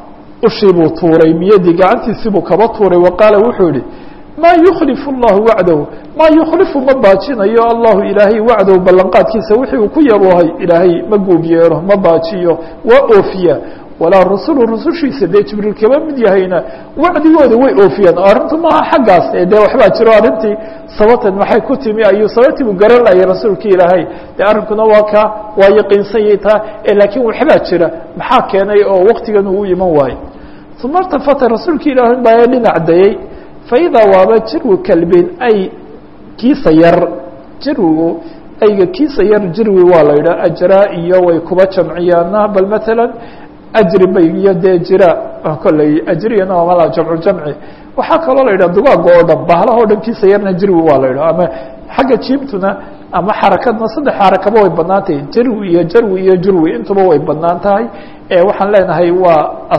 ushii buu tuuray miyadii gacantiisii buu kaba tuuray wa qaala wuxuu yihi maa yukhlifu اllahu wacdahu maa yukhlifu ma baajinayo allahu ilaahay wacdahu ballanqaadkiisa wixii uu ku yaboohay ilaahay ma guub yeelo ma baajiyo waa oofiya walaa rasulu rusushiisa dee jibriil kaba mid yahayna wacdigooda way oofiyaan oo arrintu maaha xaggaas ee dee waxbaa jiro arrintii sababteed maxay ku timi ayuu sababtii buu garan layay rasuulkii ilaahay dee arrinkuna waa ka waa yaqiinsanyay taa laakiin waxbaa jira maxaa keenay oo waktigan uu iman waayo uma irtafata rasuulkii ilaahay baa dhinac dayey faidaa waaba jirwi kalbin ay kiisa yar jirwigu ayga kiisa yar jirwi waa la yidhaha ajraa iyo way kuba jamciyaana bal matalan ajri bay iyo dee jira kolley ajriyana waa mala jamcu jamci waxaa kaloo la yidhaha dugaaga oo dhan bahlaha o dhan kiisa yarna jirwi waa la yidhaha ama xagga jiibtuna ama xarakadna saddex xarakaba way banaan tahay jirwi iyo jarwi iyo jurwi intuba way banaan tahay waxaan leenahay waa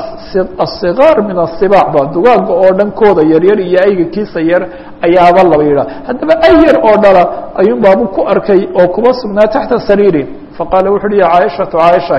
asigaar min asibaac ba dugaaga oo dhan kooda yaryar iyo ayga kiisa yar ayaaba laba yidhaha haddaba ay yar oo dhala ayuun baabu ku arkay oo kuba sugnaa taxta sariiri faqaala wuxu uhi ya caaishatu caaisha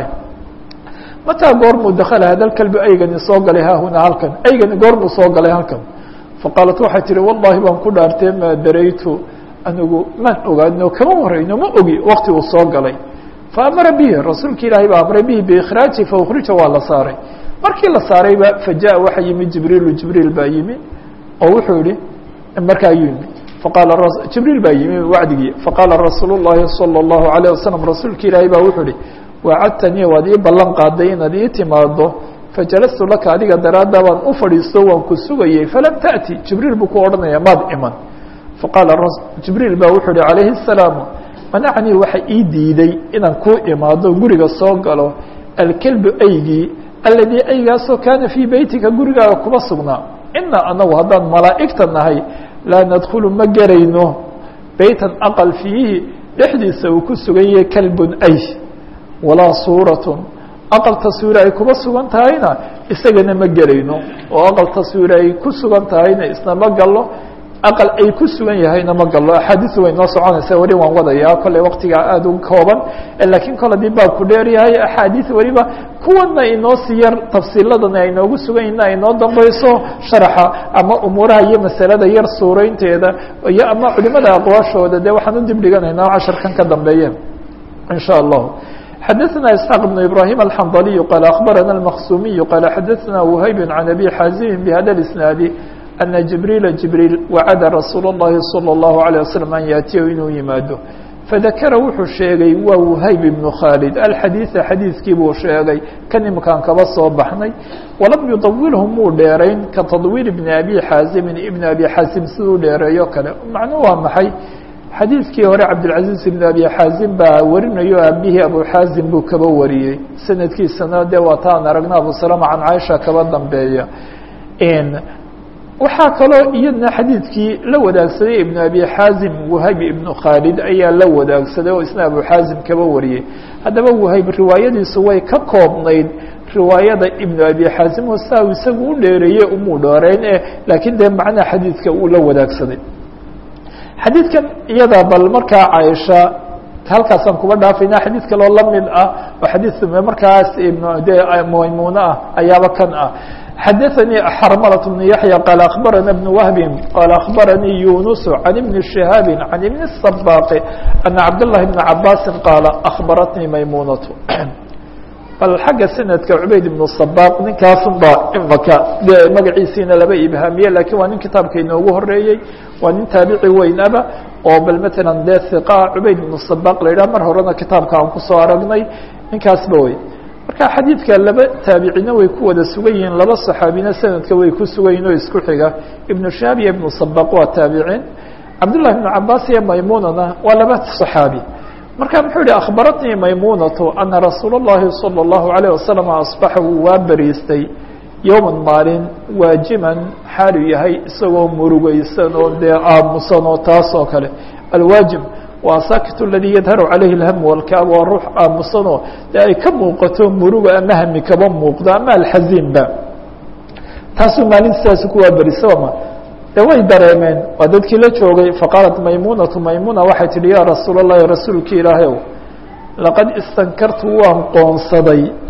mataa goormuu dakala hada kalbi aygani soo galay haahuna halkan aygani goormuu soo galay halkan faqaalat waxay tihi wallahi baan ku dhaartee maa daraytu anigu maan ogaano kama warayno ma ogi wakti uu soo galay faamara bihi rasuulka ilaahay baa amray bihi biikhraaji faukhrija waa la saaray markii la saarayba fajaءa waxa yimi jibriilu jibriil baa yimi oo wuxuu yihi markaa ayuu yimi faqaala jibriil baa yimi wacdigii faqaala rasuul الlahi salى الlahu عalيه wasalam rasuulka ilaahay baa wuxuu ihi wacadtanii waad ii ballan qaaday inaad ii timaado fajalastu laka adiga daraaddaa baan u fadhiisto waan ku sugayey falam taأti jibriil buu ku odhanaya maad iman faqaala jibriil baa wuxuu uhi calayhi الsalaamu manacnii waxa ii diiday inaan kuu imaado guriga soo galo alkelbu aygii aladii aygaasoo kaana fii beytika gurigaaga kuma sugnaa ina anagu haddaan malaa'igta nahay laa nadkhulu ma gerayno beytan aqal fiihi dhexdiisa uu ku sugan yahay kalbun ay walaa suuratun aqal taswiire ay kuba sugan tahayna isagana ma gerayno oo aqal taswiire ay ku sugan tahayna isna ma gallo aqal ay ku sugan yahayna ma gallo axaadiisu way noo soconaysa weli waan wadayaa kolley waktigaa aada u kooban laakiin kol haddii baabku dheer yahay axaadiis weliba kuwana inoo sii yar tafsiiladana ay noogu sugan yihin ay noo dambayso sharaxa ama umuuraha iyo masalada yar suuraynteeda iyo ama culimada aqwaashooda dee waxaan u dib dhiganaynaa casharkan ka dambeeye in sha allahu xadaثna isxaaq بn ibrahim alxandaliyu qaal akbarana اlmaqsumiyu qaala xadaثna whayb can abi xaazimi bhada اisnaadi ana jibriila jibriil wacada rasuul اllahi salى اllahu عalيه waslm an yaatiyahu inuu yimaado fadakara wuxuu sheegay waa whayb ibnu khaalid alxadiiثa xadiiskii buu sheegay kan imkaan kaba soo baxnay walam yudawilhu muu dheerayn ka tadwiil ibni abi xaazimin ibn abi xaazim siduu dheereeyo kale macnuu waa maxay xadiidkii hore cabdilcaziiz ibn abi xaazim baa warinayo aabihii abu xaazim buu kaba wariyey sanadkiisana dee waa taan aragna abu salama can caaisha kaba dambeeya waxaa kaloo iyadna xadiidkii la wadaagsaday ibn abi xaazim wahayb ibnu khaalid ayaa la wadaagsaday oo isna abu xaazim kaba wariyey haddaba wahayb riwaayadiisu way ka koobnayd riwaayada ibnu abi xaazim oo saa isagu u dheereeyey umuu dheereyn e laakiin dee macnaha xadiidka uu la wadaagsaday xadiidkan iyada bal markaa caaisha halkaasaan kuba dhaafayna xadiid kaloo lamid ah oo xadiid markaas de maymuune ah ayaaba kan ah xadaثnii xarmlة بن yaحyى qال أخbarana بن wهb qال أخbaranii yunus عan iبn شihaabi عan iبn الصbاq أna cabdاللahi بن cabاsi qاala أخbaratnii maymunaة bal xagga sanadka cubayd ibnu sabaq ninkaasun baa imaka de magaciisiina laba ibhaamiye lakiin waa nin kitaabka inoogu horeeyey waa nin taabici weynaba oo bal matalan dee hiqa cubayd ibnu sabaq la yidhah mar horena kitaabka aan kusoo aragnay ninkaasba wey marka xadiidka laba taabicina way ku wada sugan yihiin laba صaxaabina sanadka way ku sugan yihin oo isku xiga ibnu shaab iyo ibnu sabaq waa taabiciin cabdullahi ibnu cabaas iyo maymunana waa laba صaxaabi marka muxuu yihi akhbaratnii maymunatu ana rasuul اllahi salى اllahu عalيه wasalam asbaxa wuu waa beriistay yowma maalin waajiman xaalu yahay isagoo murugeysan oo dee aamusan oo taas oo kale alwaajim waa saakit اladii yadharu calayhi اlhm walkaab waa ruux aamusanoo dee ay ka muuqato muruga ama hami kaba muuqdo ama alxaziinba taasuu maalin sidaas kuwaa berisama de way dareemeen waa dadkii la joogay faqaalat maymunatu maymuna waxay tihi ya rasuul اllahi rasuulki ilaahayow laqad istankartu waan qoonsaday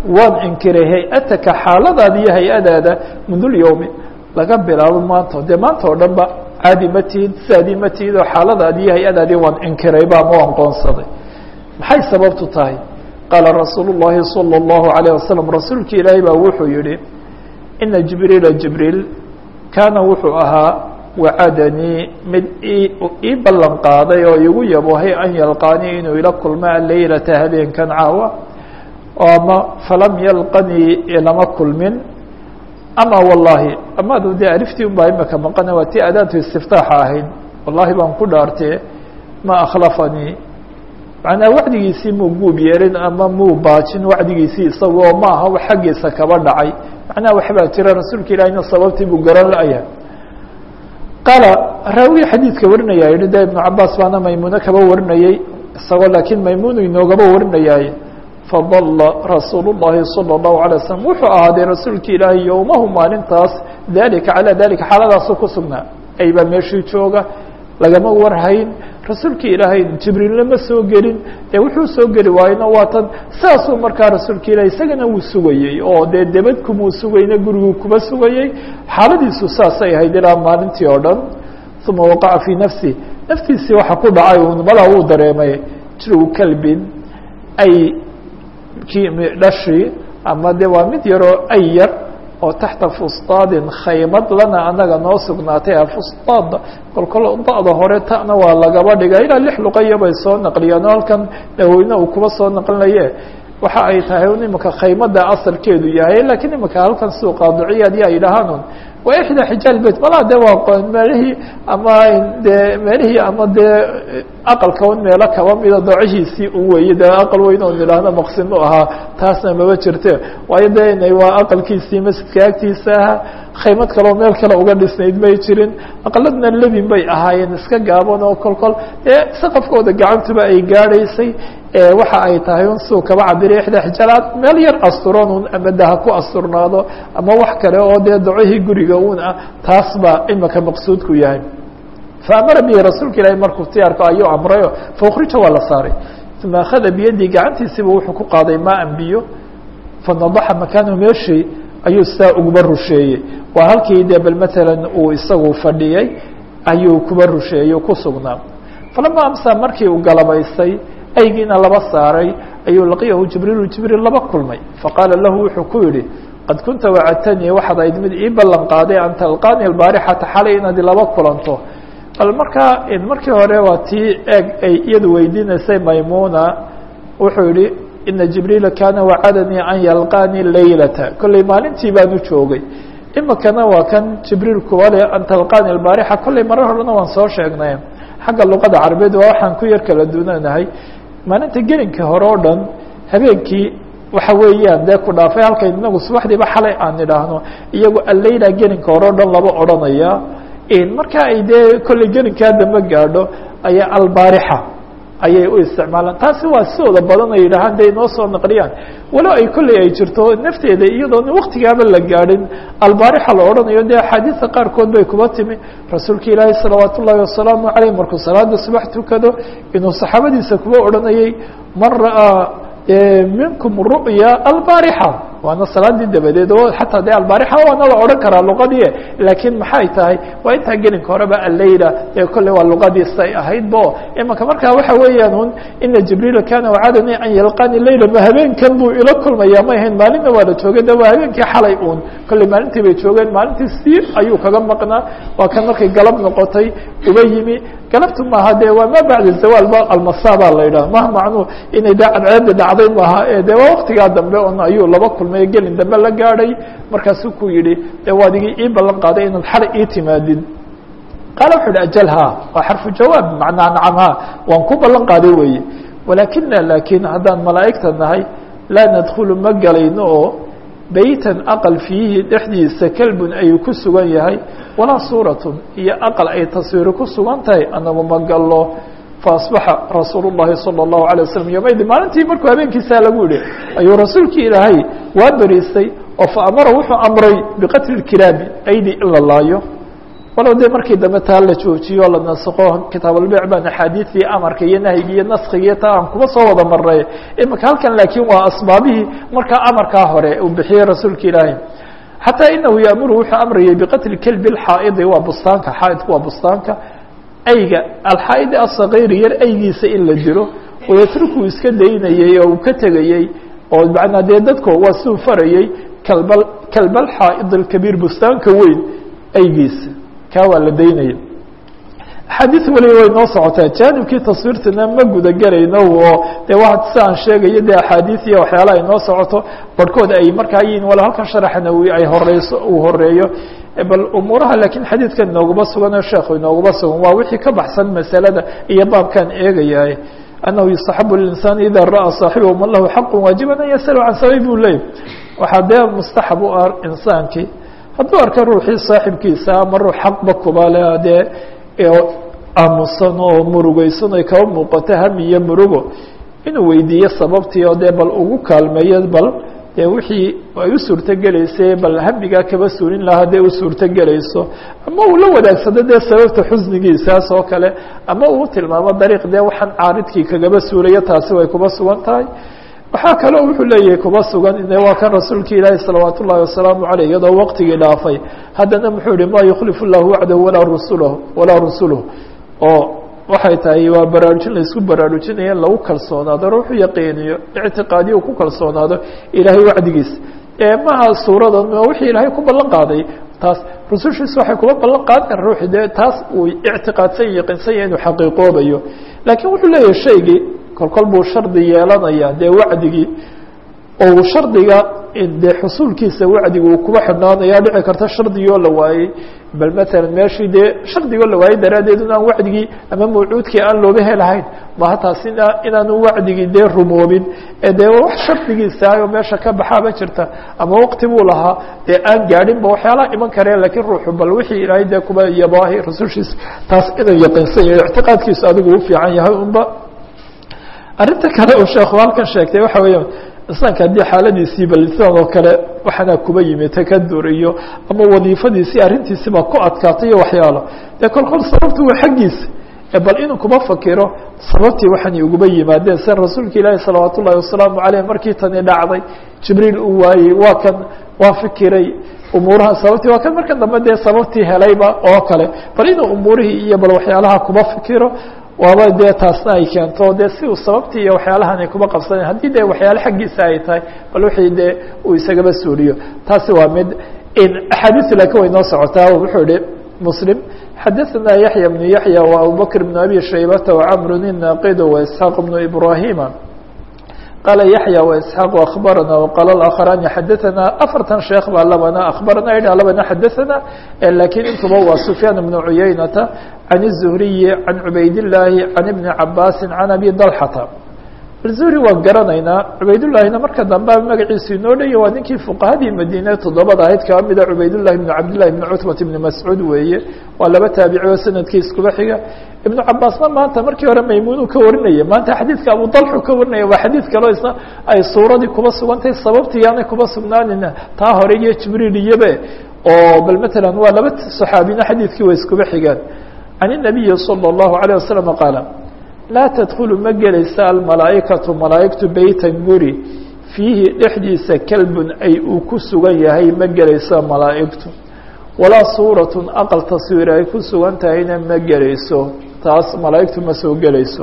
waan inkiray hay-ataka xaaladaada iyo hay-adaada mundulyowmi laga bilaabo maanta dee maanta oo dhan ba caadi ma tihid saadii ma tihid oo xaaladaadi iyo hay-adaadii waan inkirayba ama waan qoonsaday maxay sababtu tahay qaala rasuulu الlahi salى الlahu عalيه wasalam rasuulki ilaahay baa wuxuu yihi ina jibriila jibriil kaana wuxuu ahaa wacadanii mid ii ballan qaaday oo igu yabohay an yalqaanii inuu ila kulma leylata habeenkan caawa ama falam yalqanii ilama kulmin ama wallahi amadu dee aliftii un baa imaka maqana waa tii adaatu istiftaaxa ahayd wallahi baan ku dhaartee ma akhlafanii macnaa wacdigiisii muu guub yeelin ama muu baajin wacdigiisii isagoo ma aha xaggiisa kaba dhacay macnaha waxbaa jira rasuulka ilahina sababtii buu garan la-yahay qaala raawi xadiidka warinaya yihi de ibnu cabaas baana maymuune kaba warinayey isagoo laakiin maymuunu inoogaba warinayaaye fadala rasuul الlahi salى الlahu عalيه waslm wuxuu ahaaday rasuulki ilaahay yowmahu maalintaas dalika calى dalika xaaladaasu ku sugnaa ay baa meeshii jooga lagama warhayn rasuulki ilaahay jibriilna ma soo gelin dee wuxuu soo geli waayena waa tan saasuu markaa rasuulka ilahay isagana wuu sugayey oo dee debadkumuu sugayna guriguu kuma sugayey xaaladiisu saasay ahayd ilaa maalintii oo dhan uma waqaca fii nafsi naftiisii waxa ku dhacay un malaa wuu dareemay jiru kalbin ay ki dhashii ama de waa mid yaroo ay yar oo taxta fustaadin khaymad lana anaga noo sugnaatay a fustaada kolkol da-da hore ta'na waa lagaba dhiga ilaa lix luqaya bay soo naqliyeen oo halkan daweyne uu kuba soo naqlinaye waxa ay tahay un imika khaymada asalkeedu yahay lakiin imika halkan suuqaadiciyaad ya yidhahaan waa ixda xijaal beyt malaa de waa meelihii ama de meelihii ama dee aqalka un meelo kaba mida doocishiisii u weeye de aqal weyn oo nidhaahno maqsin u ahaa taasna maba jirte waayo de inay waa aqalkiisii masjidka agtiisa ahaa khaymad kaleo meel kale uga dhisnayd may jirin aqaladna lebin bay ahaayeen iska gaaban oo kol kol ee saqafkooda gacantuba ay gaadhaysay waxa ay tahay un suu kaba cabira ixda xijaalaad meel yar asturan un ama daha ku asturnaado ama wax kale oo dee docihii guriga un ah taas baa imika maqsuudku yahay faamara bihi rasuulka ilaahi markuu tiyaarka ayuu amrayo faukhrija waa la saaray uma akhada biyadii gacantiisiba wuxuu ku qaaday maan biyo fanadaxa makaanahu meeshii ayuu saa uguba rusheeyey waa halkii dee bal matalan uu isagu fadhiyey ayuu kuba rusheeyey ku sugnaa falama amsa markii uu galabaystay aygiina laba saaray ayuu laqiyahu jibriilu jibriil laba kulmay faqaala lahu wuxuu ku yihi qad kunta wacadtanii waxaad ayd mid ii ballan qaaday an talqaani albaarixata xalay inaad laba kulanto bal markaa markii hore waa tii eeg ay iyadu weydiinaysay maymuna wuxuu yihi ina jibriila kaana wacadanii an yalqaanii laylata kolley maalintii baanu joogay imikana waa kan jibriil kuwa le an talqaani albaarixa kolley marar horena waan soo sheegnay xagga luqada carabeed waa waxaan ku yar kala duunanahay maalinta gelinka hore oo dhan habeenkii waxa weeyaan dee ku dhaafay halkay inagu subaxdiiba xalay aan idhaahno iyagu alleyla gelinka hore o dhan laba odhanaya marka ay dee kolley gelinkaa dambe gaadho ayaa albaarixa ayay u isticmaalaan taasi waa sidooda badan ay yidhahaan de inoo soo naqliyaan walow ay kolley ay jirto nafteeda iyadoona waktigaaba la gaadhin albaarixa la odhanayo dee axaadiista qaarkood bay kuba timi rasuulka ilaahi salawaat ullaahi wasalaamu caleyh markuu salaada subax tukado inuu saxaabadiisa kuba odhanayay man ra'aa minkum ru'ya albaarixa waana salaadii dabadeed oo xataa de albaarixa waana la odhan karaa luqadii laakiin maxay tahay waa intaa gelinka horeba alleyla ee kolley waa luqadiisa ay ahayd bo imanka markaa waxa weeyaan un ina jibriila kana wacadanii an yalqani leyla ma habeenkan buu ila kulmaya may ahayn maalinna waa la joogay de waa habeenkii xalay un kolley maalintii bay joogeen maalintii si ayuu kaga maqnaa waa kan markay galab noqotay uba yimi galabtu maaha de waa ma bacda zawaal ba almasa baa la yidhaha maha macnuu inay de cadceeda dhacday maaha de waa waktigaa dambe un ayuu laba kulmay gelin dambe la gaadhay markaasuu ku yihi de waad igi ii ballan qaaday inaad xalay ii timaadid qaala wuxu uhi ajalha waa xarfu jawaab macnaa nacamha waan ku ballan qaaday weeye walaakina laakiin haddaan malaa'igta nahay laa nadkhulu ma galayno oo beytan aqal fiihi dhexdiisa kelbun ayuu ku sugan yahay walaa suuratun iyo aqal ay taswiiro ku sugan tahay anagu ma gallo faasbaxa rasuul الlahi salى الlahu عalيه waslm yomaydi maalintii markuu habeenkiisaa lagu yihi ayuu rasuulkii ilaahay waa beriistay oo faamara wuxuu amray biqatli اkiraabi aydi in la laayo walow dee markii dambe taa la joojiyo la nasaqo kitaabalbic baan axaadiidii amarka iyo nahyiga iyo naskiga iyo taa aan kuma soo wada maray imika halkan laakiin waa asbaabihii markaa amarkaa hore uu bixiyey rasuulka ilaahi xataa inahu yaamuru wuxuu amrayay biqatli kelbi lxaa'idi waa bustaanka xaaidku waa bustaanka ayga alxaa'idi asakayri yar aygiisa in la dilo wayatruku iska daynayey oo uu ka tegayey oo macnaa dee dadko waa siduu farayey kalbal kalbal xaa'id alkabiir bustaanka weyn aygiisa kaa waa la daynaya axaadiis waliba way noo socotaa jaanibkii taswiirtana ma guda gelayno oo de wa si aan sheegayo dee axaadiis iyo waxyaalaha ay noo socoto barhkood ay markaa yihiin wala halkan sharaxa nawi ay horeyso uu horeeyo bal umuuraha laakiin xadiidkan inooguma sugan oo sheekhu inooguma sugan waa wixii ka baxsan masalada iyo baabkan eegayahay annahu yustaxabu linsaan ida ra'a saaxibahu man lahu xaqu waajiban an yasalu can sababi buu leeyay waxaa dee mustaxab u ah insaankii hadduu arka ruuxii saaxibkiisa ama ruux xaqba kuba le dee aamusan oo murugeysan ay kaba muuqato hami iyo murugo inuu weydiiyo sababtii oo dee bal ugu kaalmeeyo bal dee wixii ay u suurtogelaysay bal hamigaa kaba suulin lahaa dee u suurtogelayso ama uu la wadaagsado dee sababta xusnigiisaas oo kale ama uu tilmaamo dariiq dee waxaan caaridkii kagaba suulayo taasi way kuba sugan tahay waxaa kaloo wuxuu leeyahay kuba sugan ine waa kan rasuulka ilaahi salawaat ullahi wasalaamu caleyh iyadoo waqtigii dhaafay haddana muxuu yihi ma yukhlifu llahu wacdahu walaa rusulah walaa rusuluh oo waxay tahay waa baraarujin laisku baraarujinaya in lagu kalsoonaado ruuxu yaqiiniyo ictiqaadiyo ku kalsoonaado ilaahay wacdigiisa ee maha suuradan wixii ilaahay ku ballan qaaday taas rusushiisu waxay kuba ballan qaadeen ruuxi dee taas uu ictiqaadsan yaqiinsan yahay inuu xaqiiqoobayo laakiin wuxuu leeyahay shaygii kolkol buu shardi yeelanaya dee wacdigii oo shardiga dee xusuulkiisa wacdiga uu kuba xidhnaanaya dhici karta shardigoo la waayey bal matalan meeshii dee shardigoo la waayey daraaddeed inaan wacdigii ama mawcuudkii aan looba helahayn maha taas ina inaanu wacdigii dee rumoobin ee dee wax shardigiisaayo meesha ka baxaaba jirta ama waqti buu lahaa dee aan gaadhinba waxyaalaha iman kareen lakiin ruuxu bal wixii ilaahay dee kuba yabaahi rasushiisa taas inuu yaqiinsan yahay ictiqaadkiisu adigu u fiican yahay unba arrinta kale uu sheekhu halkan sheegtay waxa weeya insaanka haddii xaaladiisii balisan oo kale waxaana kuba yimi takadur iyo ama wadiifadiisii arrintiisiba ku adkaatay iyo waxyaalo dee kol kol sababtu waa xaggiisa bal inuu kuma fakiro sababtii waxaanay uguba yimaadeen sida rasuulka ilaahi salawaat ullahi wasalaamu caleyh markii tani dhacday jibriil uu waayey waa kan waa fikiray umuuraha sababtii waa kan markan dambe dee sababtii helayba oo kale bal inuu umuurihii iyo bal waxyaalaha kuma fikiro waaba dee taasna ay keento dee si uu sababtii iyo waxyaalahan ay kuma qabsaneen haddii dee waxyaale xaggiisa ay tahay bal wixii dee uu isagaba suuliyo taasi waa mid axaadiistu laakiin way noo socotaa wuxuu yihi muslim xadaثna yaحya بن yaحya و abubakr بن abi shaybata وcmr الnaqid وإسحاaq بن ibrahima qala yaحya وإسحاaq aخbarana وqala اآkخrani xadaثana afartan sheekh baa labana aخbarana idha labana xadaثana lakiin intuba waa sufyaan بن cuyaynata عan الزhriyi عan cubayd الlaahi عan iبni cabaasi عan abi dalxata zuhri waan garanaynaa cubaydullahina marka dambe magaciisu inoo dhaya waa ninkii fuqahadii madiine toddobada ahayd kaa mida cubaydullahi ibnu cabdillahi ibni cutbat ibni mascuud weeye waa laba taabici oo sanadkii iskuba xiga ibnu cabaasna maanta markii hore maymuunu ka warinaya maanta xadiidka abu dalxu ka warinaya waa xadiid kaleo isna ay suuradii kuba sugantahay sababtii yaanay kuba sugnaanina taa hore iyo jibriil iyobe oo bal matalan waa laba saxaabina xadiidkii way iskuba xigaan can الnabiyi salى الlahu عalيه wasalam qaala laa tadkulu ma gelaysa almalaa'ikatu malaa'igtu beytan guri fiihi dhexdiisa kalbun ay uu ku sugan yahay ma gelayso malaa'igtu walaa suuratun aqal taswiir ay ku sugan tahayna ma gelayso taas malaa'igtu ma soo gelayso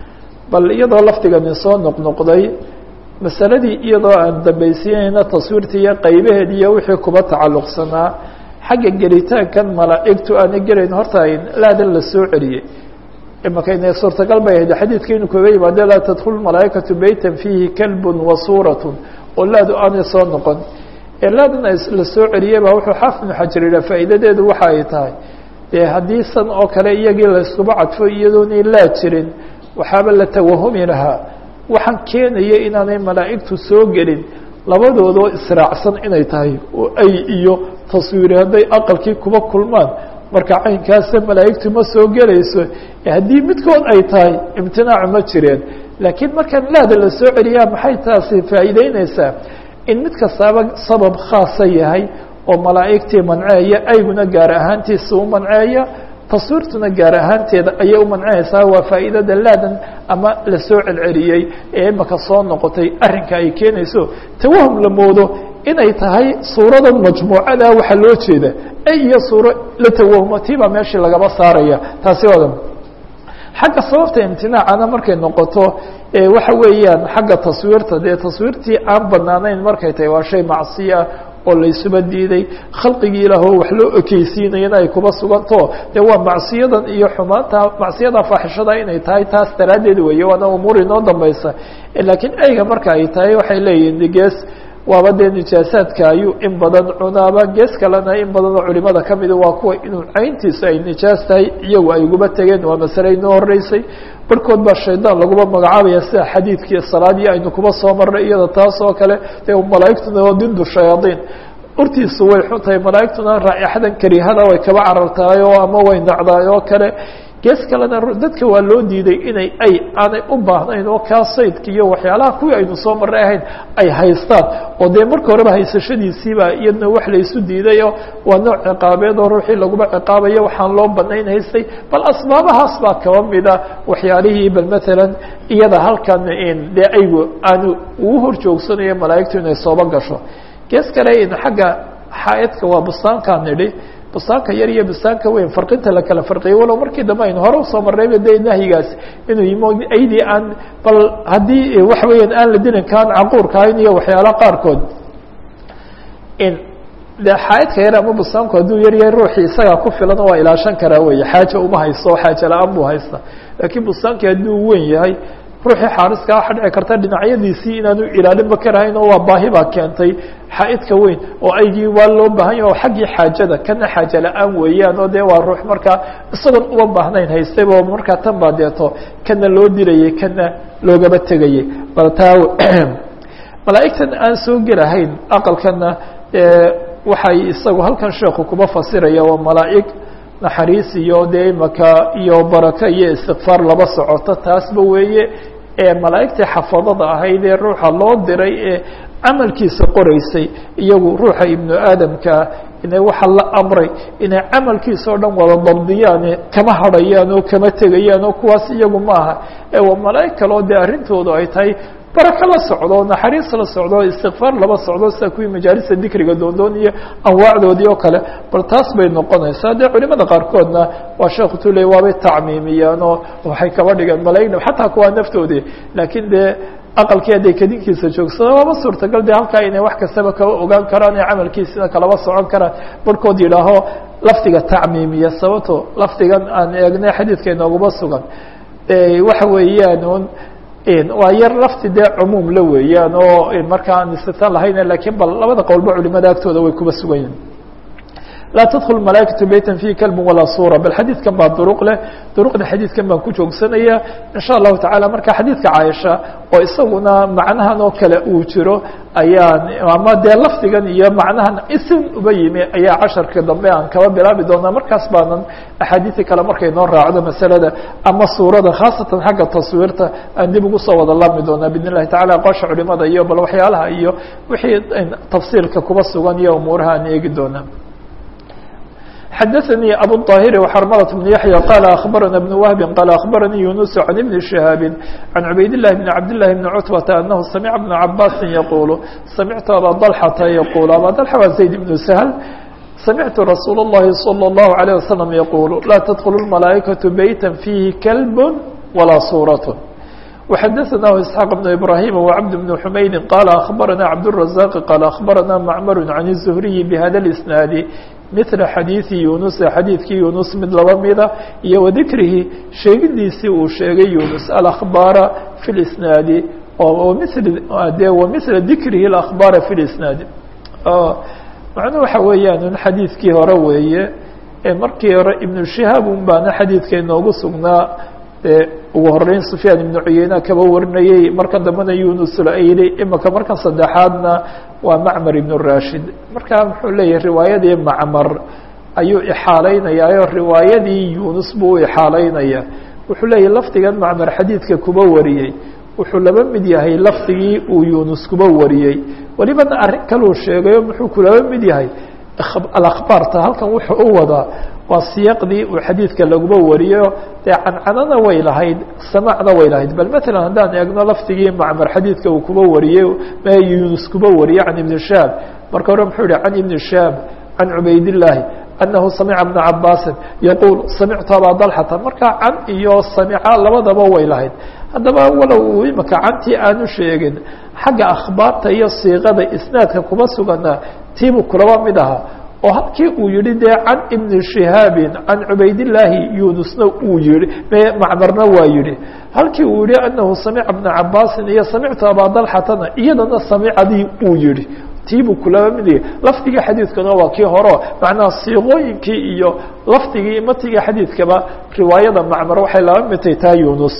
bal iyadoo lafdigani soo noqnoqday masaladii iyadoo aan dambaysiinayna taswiirta iyo qaybaheed iyo wixii kuba tacalluqsanaa xagga gelitaankan malaa'igtu aana gelayn horta laadan la soo celiyey imakayna suurtagal bay ahayd xadiidka inuu kaga yimaado laa tadkulu malaa'ikatu beytan fiihi kalbun wa suuratun oo laadu aanay soo noqon ee laadan la soo celiyey baa wuxuu xaafid ibnu xajar yidhaha faa'iidadeedu waxa ay tahay dee haddii san oo kale iyagii layskuba cadfo iyadoonay laa jirin waxaaba la tawahumi lahaa waxaan keenaya inaanay malaa'igtu soo gelin labadoodoo israacsan inay tahay oo ay iyo taswiiri hadday aqalkii kuba kulmaan marka caynkaasa malaa'igtu ma soo gelayso haddii midkood ay tahay imtinaacu ma jireen laakiin markaan laada la soo celiyaa maxay taasi faa'iideyneysaa in mid kastaaba sabab khaasa yahay oo malaa'igtii manceeya ayguna gaar ahaantiisa u manceeya taswiirtuna gaar ahaanteeda ayay u mancinaysaa waa faa'iidada laadan ama lasoo celceliyey ee imaka soo noqotay arrinka ay keenayso tawahum la moodo inay tahay suuradan majmuucada waxaa loo jeeda ay iyo suuro la tawahumo tiibaa meeshii lagaba saaraya taasi oo dhan xagga sababta imtinaacana markay noqoto waxa weeyaan xagga taswiirta dee taswiirtii aan banaanayn markay tahay waa shay macsiya oo laysuba diiday khalqigii ilaahoo wax loo ekeysiinayana ay kuba suganto dee waa macsiyadan iyo xumaanta macsiyada faaxishada inay tahay taas daraaddeed weeye waana umuur inoo dambaysa laakiin eyga marka ay tahay waxay leeyihin gees waaba dee nijaasaadka ayuu in badan cunaaba gees kalena in badan oo culimada kamida waa kuwa inuu cayntiisu ay nijaas tahay iyagu ay uguba tegeen waa masale inoo horeysay barhkood baa shaydaan laguma magacaabaya sida xadiidkii salaadii aynu kuba soo marnay iyada taas oo kale dee malaa'igtuna waa dindu shayaadiin urtiisu way xun tahay malaa'igtuna raaixadan karihada way kaba carartahay oo ama way nacdaay oo kale gees kalena dadka waa loo diiday inay ay aanay u baahnayn oo kaa saydka iyo waxyaalaha kuwii aynu soo marray ahayn ay haystaan oo dee marka horeba haysashadiisiiba iyadna wax laysu diidayo waa nooc ciqaabeed oo ruuxii laguma ciqaabayo waxaan loo banayn haystay bal asbaabahaas baa kaba mida waxyaalihii bal maalan iyada halkan dee aygu aanu ugu hor joogsanayo malaa'igtu inay sooba gasho gees kale xagga xaaidka waa bustaankaan nidhi bustaanka yar iyo bustaanka weyn farqinta la kala farqiyay walow markii dambe aynu hore usoo marnayba de nahyigaas inuu yimo aydii aan bal haddii waxa weeyaan aan la dilin kaan caquurka ahayn iyo waxyaala qaarkood de xaaidka yar ama bustaanku hadduu yar yahay ruuxii isagaa ku filan waa ilaashan karaa wey xaaja uma haysto xaaja la-aan buu haysta laakiin bustaankii hadduu weyn yahay ruuxii xaariska waxa dhici karta dhinacyadiisii inaanu ilaalinba karahayn oo waa baahi baa keentay xaaidka weyn oo aygii waa loo baahan yahy oo xaggii xaajada kana xaaja la-aan weeyaan oo dee waa ruux markaa isagoon uma baahnayn haystayba markaa tan baa deeto kana loo dilayay kana loogaba tegayay bal taa malaa'igtan aan soo gelahayn aqalkana waxay isagu halkan sheeku kuba fasiraya waa malaa'ig naxariis iyo dee imaka iyo baraka iyo istikfaar laba socoto taasba weeye ee malaa'igtii xafadada ahayd ee ruuxa loo diray ee camalkiisa qoreysay iyagu ruuxa ibnu aadamkaa inay waxa la amray inay camalkiisa o dhan wada dabdiyaan kama hadhayaan oo kama tegayaan oo kuwaas iyagu maaha ee waa malaa'ig kaleo dee arrintoodu ay tahay barako la socdo naxariis la socdo istikfaar laba socdo sida kuwii majaalisa dikriga doondoon iyo anwaacdoodii oo kale bal taas bay noqonaysaa dee culimada qaarkoodna waa sheekhu tule waabay tacmiimiyaan oo waxay kaba dhigeen malaa'igna xataa kuwaa naftoodii laakiin dee aqalkii hadday kadinkiisa joogsado waaba suurtagal de halkaa inay wax kastaba kaba ogaan karaan ee camalkiisina kalaba socon karaan barhkood yidhaaho lafdiga tacmiimiya sababto lafdigan aan eegnay xadiidka inooguma sugan waxa weeyaan un waa yar lafti dee cumuum la weeyaan oo markaa aan istitaan lahayn lakiin bal labada qowlba culimada agtooda way kuba sugan yihin laa tdkل malaaئkaة beyta fيه klb walaa sura bal xadiidkan baa duruq leh duruqda xadiidkan baan ku joogsanaya in shaء الlahu taعalى marka xadiidka caaisha oo isaguna macnahan oo kale uu jiro ayaan ama dee lafdigan iyo macnahan isin uba yimi ayaa casharka dambe aan kaba bilaabi doonaa markaas baanan axaadiii kale markay noo raacdo masalada ama suurada khaasatan xagga taswiirta aan dib ugu soo wada laabmi doonaa bidn الlahi taعala aqoosha culimada iyo bal waxyaalaha iyo wixii tafsiilka kuba sugan iyo umuuraha aan eegi doonaa xdثnي أbو الطاhر وxرملة بن يحيى قال أخبرنا بن وهب قال أخبرني يونس عن بن شهاب عن عبيد الله بن عبد الله بن عتبة أنه سمع بن عباس يقول سمعت أbا طلحة يقول أbا طلحة waa زيد بن سهل سمعت رsuuل اللhi صلى الله عليه وسلم يقول لا تدخل الملائكة بيتا فيه كلب ولا صورة وxdثnah اسحاq بن إبراهيم وعبد بن حمyد قال أخبرنا عبدالرزاق قال أخبرنا معمر عن الزهري بhdا الإسناaد مثل xadيiثi يuنس xadيiثkii يuنس mid laba mida iyo وذikrihi sheegidiisii uu sheegay يuنس الأخباaر في الإسناaد de ومثل ذikrihi الأخباaر في الإسناaد macnu waxa weeyaan un xadiidkii hore weeye markii hore iبن شهاab un baana xadiidka inoogu sugnaa dee ugu horeyn سفyaan iبن cuyeyna kaba warinayey marka dambena yunus layli imika markan saddexaadna waa macmar iبن rashid marka muxuu leeyahay riwaayadii macmar ayuu ixaalaynayaa riwaayadii yunus buu u ixaalaynaya wuxuu leeyahay lafdigan macmar xadiidka kuba wariyey wuxuu laba mid yahay lafdigii uu yunus kuba wariyey welibana arrin kaluu sheegayo muxuu kulaba mid yahay alakbaarta halkan wuxuu u wadaa waa siyaqdii uu xadiidka laguba wariyo dee cancanana way lahayd samacna way lahayd bal matalan haddaan eegno laftigii macmar xadiidka uu kuba wariyey ma yunus kuba wariyey can ibni shaab marka hore muxuu yihi can ibni shaab can cubaydillaahi أنه سمع بن cabاsi يقول سمعtu abا طلحةa marka can iyo samca labadaba way lahayd haddaba walow imika cantii aanu sheegin xagga akhbaarta iyo siiqada isnaadka kuma sugana tiibu kulaba mid aha oo halkii uu yihi dee can iبni شihaabi can cubaydالlaahi yunusna uu yihi macmarna waa yihi halkii uu yihi أنahu samca بna cabاsi iyo samictu abا طلحatana iyadana samicadii uu yihi tiibuu kulaba midiga lafdigii xadiidkana waa kii horo macnaha siiqooyinkii iyo lafdigii matiga xadiidkaba riwaayada macmar waxay laba midtay taa yunus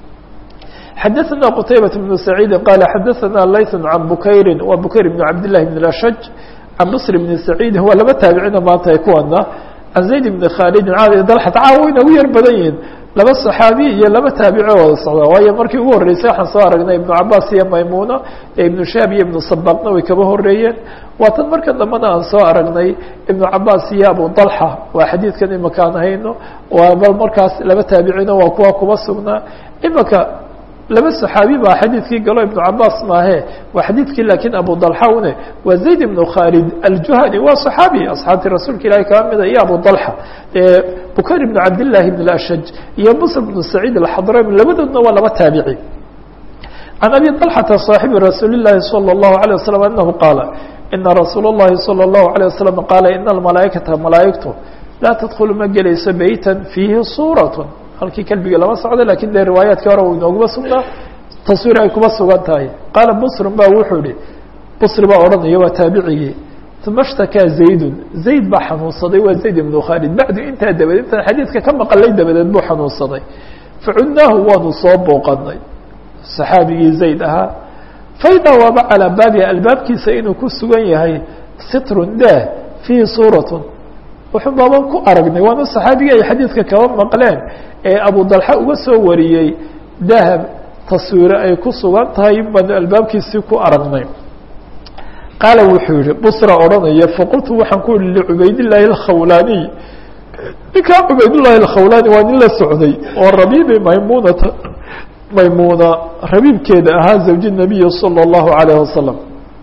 xadaثna qtaybaة بن سacيidi qala xadaثna layث can bukayri wa bukayr بn cabd لlahi بn ashaj can bصr بn سacيidi waa laba taabicina maanta ay kuwana can zayd بn khaalidi dalxat caawa way nagu yar badan yihin laba صaxaabi iyo laba taabici wada socda waayo markii ugu horreysay waxaan soo aragnay ibnu cabaas iyo maymuna ee ibnu shaab iyo ibnu sabaqna way kaba horeeyeen waa tan marka dambena aan soo aragnay ibnu cabaas iyo abu dalxa waa xadiidkan imika aan hayno waaba markaas laba taabicina waa kuwa kuba sugnaa imika laba صaxaabi baa xadiidkii galo ibnu cabaas maahe waa xadiidkii lakiin abu dalxa une waa zayd ibnu khaalid aljuhani waa صaxaabi asxaabtii rasuulka ilahi kaba mida iyo abu dalxa bukayr ibnu cabdillaahi ibn ashaj iyo musr ibnu saciid alxadrami labadoodna waa laba taabici can abi dalxata صaaxibi rasuuli llahi salى الlahu عalيه waslm anahu qaala ina rasuul الlahi salى الlahu عalيه waslm qaala ina almalaaikata malaaigtu laa tadkulu ma gelayso beyta fiihi suuraة halkii kelbiga lama socdo lakin dee riwaayaadkii hore inooguma sugnaa taswiir ay kuma sugan tahay qaala busrun ba wuxuu ihi busri baa odhanaya waa taabicigii uma shtakaa zaydun zayd baa xanuunsaday waa zayd ibnu khaalid bacdu intaa dabadeed intaan xadiidka ka maqalay dabadeed buu xanuunsaday facudnaahu waanu soo booqanay saxaabigii zayd ahaa faidaa waaba calaa baabiha albaabkiisa inuu ku sugan yahay sitrun daah fiihi suuratun wuxuu baaban ku aragnay waana saxaabigii ay xadiidka kaba maqleen ee abu dalxa uga soo wariyey dahab taswiire ay ku sugan tahay baanu albaabkiisii ku aragnay qaala wuxuu yihi busra odhanaya faqultu waxaan ku yihi licubaydillaahi alkhawlaaniy ninkaa cubaydullaahi alkhawlaani waa nin la socday oo rabiibi maymunata maymuuna rabiibkeeda ahaa zawji nabiyi salى اllahu alayh wasalam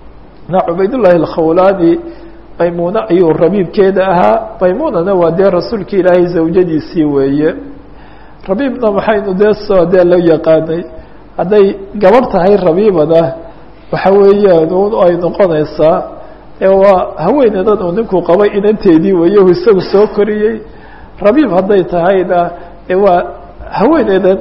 na cubaydullaahi alkhawlaani maymuune ayuu rabiibkeeda ahaa maymuunana waa dee rasuulka ilaahay zawjadiisii weeye rabiibna maxaynu dee soo dee la yaqaanay hadday gabarh tahay rabiibana waxa weeyaan un ay noqonaysaa waa haweeneedan uu ninkuu qabay inanteedii weeye u isagu soo koriyey rabiib hadday tahayna waa haweeneedan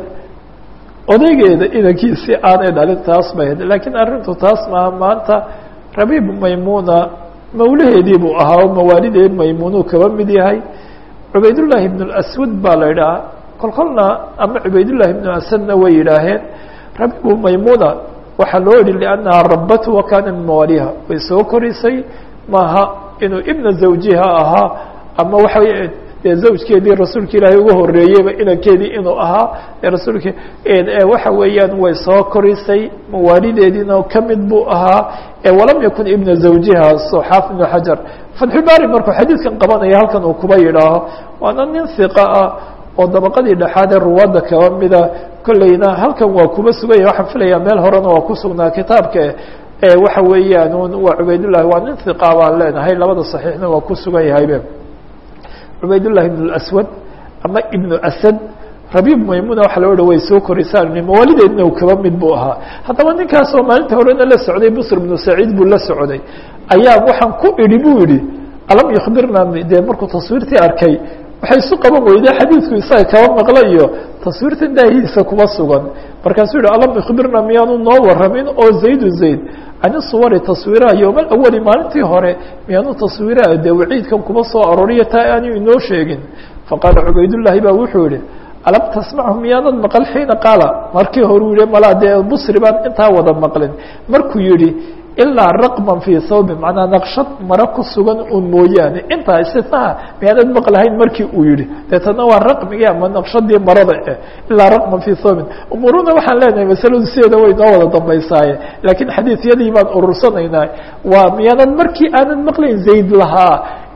odaygeeda inankiisii aanay dhalin taas bay had laakiin arrintu taas maaha maanta rabiib maymuna mawlaheedii buu ahaa oo mawaalideed maymunuu kaba mid yahay cubaydullaahi ibn اlaswad baa la idhaha kol kolna ama cubaydullahi ibnu asadna way yidhaaheen rabiibu maymuna waxaa loo yihi liannaha rabatu wa kaana min mawaaliha way soo korisay maaha inuu ibna zawjiha ahaa ama waxa dee zawjkeedii rasuulka ilaahay uga horeeyeyba inankeedii inuu ahaa rasuulka waxa weeyaan way soo korisay mawaalideediina kamid buu ahaa walam yakun ibna zawjiha so xaafid ibnu xajar fatxulbaari markuu xadiidkan qabanaya halkan uu kuba yidhaaho waana nin hiqa ah oo dabaqadii dhexaad ee ruwaadda kaba mida kolleyna halkan waa kuba suganya waxaan filayaa meel horena waa ku sugnaa kitaabka waxa weeyaan waa cubaydullahi waa nin hiqa baan leenahay labada saxiixna waa ku sugan yahaybe cubaydullahi ibn aswad ama ibnu asad rabiib maymuna waxa loo ha way soo korisaan mawaalideedna uu kaba mid buu ahaa haddaba ninkaasoo maalinta horena la socday busr ibnu saciid buu la socday ayaa waxaan ku idhi buu yihi alam yukhbirna dee markuu taswiirtii arkay waxay isu qaban weyday xadiidku isaga kaba maqla iyo taswiirtan daahiisa kuma sugan markaasuu yihi alam yukhbirna miyaanu noo waramin oo zaydu zayd can suwari taswiiraha yowma alawali maalintii hore miyaanu taswiiraha dee waciidkan kuma soo arooriyo taa aanu inoo sheegin faqaala cubaydullaahi baa wuxuu yihi alam tasmachu miyaanad maqal xiina qaala markii hore u yihi malaa dee busri baan intaa wada maqlin markuu yihi ilaa raqman fii thawbin macnaa naqshad maro ku sugan un mooyaane intaa istinaha miyaanad maqlahayn markii uu yihi deetana waa raqmigii ama naqshadii marada eh ilaa raqman fii thawbin umuuruna waxaan leenahay masaladu sideeda way noo wada dambaysaaye laakiin xadiisyadii baan urursanaynaa waa miyaanad markii aanad maqlayn zayd lahaa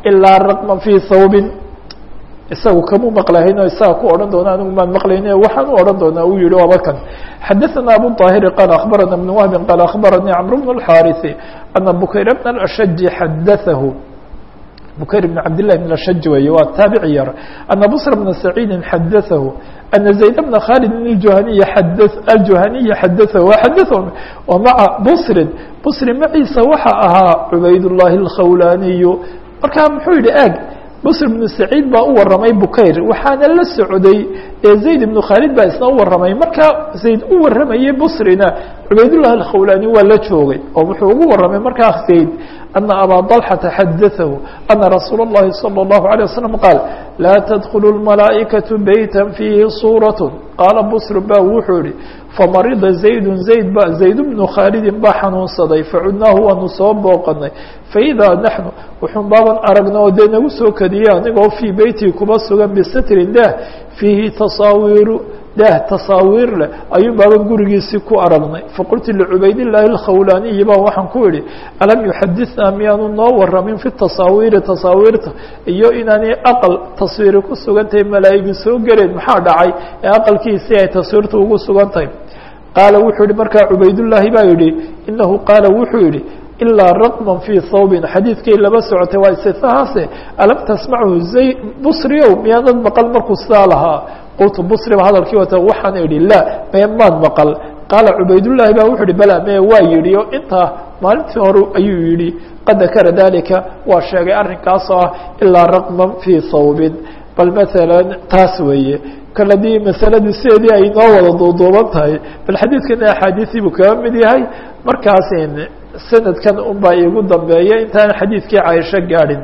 ilaa raqma fii thawbin isagu kamuu maqlahayn oo isaga ku odhan doona anigu maan maqlayne waxaan u odhan doonaa uu yihi waaba kan xadaثana abu طاahiri qaal akhbarana بn wahbi qaal akhbaranii cmr bn الxاariثi ana bukayr bn الأshji xadaثahu bukayr bn cabd لlah bn ashaj weeye waa taabici yar ana bصr bna saciidi xadaثahu ana zayd bna khalid اjuhaniy aljuhaniyi xadaثahu xadaثahum o maca bsrin bsri maciisa waxa ahaa cubayd الlahi الkhawlaniyu markaa muxuu yihi eg bsr bnu saciid baa u waramay bukayr waxaana la socday ee zayd ibnu khaalid baa isna u waramay markaa zayd u waramayay busrina cubaydullah alkhawlani waa la joogay oo wuxuu ugu waramay markaa zayd ana abaa dalxata xadaثahu ana rasuula اllahi salى اllahu عalيه wasalam qaal laa tadkulu اlmalaa'ikaةu beyta fiihi suuraة qaala busr ba wuxuu yihi famarida zaydu zayd ba zayd bnu khaalidin baa xanuunsaday facudnaahu waanu soo booqanay faidaa naxnu wuxuun baaban aragna oo dee nagu soo kadiyey anigoo fii beytii kuba sugan bisitrin daah fiihi tasaawiiru daah tasaawiir leh ayuun baaban gurigiisii ku aragnay faqultu licubaydillaahi alkhawlaaniyi baa waxaan ku idhi alam yuxadithnaa miyaanu noo waramin fi tasaawiiri tasaawiirta iyo inaanay aqal taswiiri ku sugan tahay malaa'igi soo geleen maxaa dhacay ee aqalkiisii ay taswiirta ugu sugan tahay qaala wuxuu yihi markaa cubaydullaahi baa yidhi inahu qaala wuxuu yihi ilaa raqman fii thawbin xadiidkay laba socotay waa istifahaase alam tasmachu zay busriow miyaanad maqal markuu sidaa lahaa qultu busriba hadalkii wata waxaan idhi laa mee maad maqal qaala cubaydullaahi baa wuxuu ihi bala mee waa yidhi oo intaa maalintii hore ayuu yidhi qad dakara dalika waa sheegay arrinkaasoo ah ilaa raqman fii thawbin bal maalan taas weeye kal haddii masaladu sideedii ay noo wada duuduuban tahay bal xadiidkana axaadiisii buu kaga mid yahay markaas sanadkan un baa iigu dambeeya intaan xadiidkii caaisho gaadhin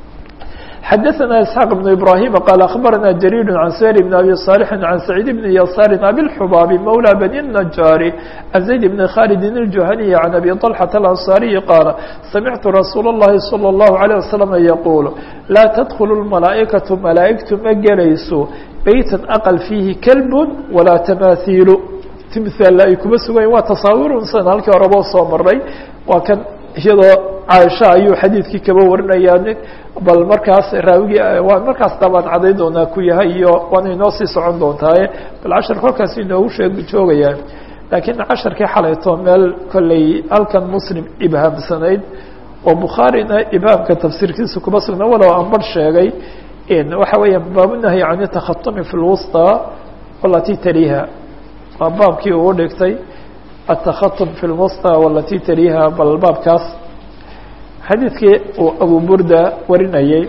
xadaثna isxaaq بن ibrahim qaal akhbarana jariir can sayr bn abi صaalح can saciid bn yasaari abilxubaabi mawlى bani الnajaari can zayd bn khalidi الjuhaniyi can abi طalxaةa alanصaariyi qaala samictu rasuul الlahi salى الlahu عalيه wasalam yaquul laa tadkulu اlmalaa'ikaةu malaa'igtu ma gelayso beyta aqal fiihi kalb walaa tamaahiilu timhaal ay kuma sugan waa tasaawirunsan halkii horeba soo maray waa kan iyadoo caaisha ayuu xadiidkii kaba warinayaa bal markaas raawigii waa markaas dabaan cadayn doonaa ku yahay iyo waana inoo sii socon doontaaye bal cashar kolkaas inoogu sheeg joogayaa laakiin casharkii xalayto meel kolley halkan muslim ibhaamsanayd oo bukhaarina ibhaamka tafsiirkiisa kuma sugna walow aan bar sheegay waxa weeya baabunahyi can takhatumi fi lwusطى walati taliha waa baabkii uu dhigtay atakhatum fi lwusطى walati taliha bal baabkaas xadiidkii uu abu burda warinayey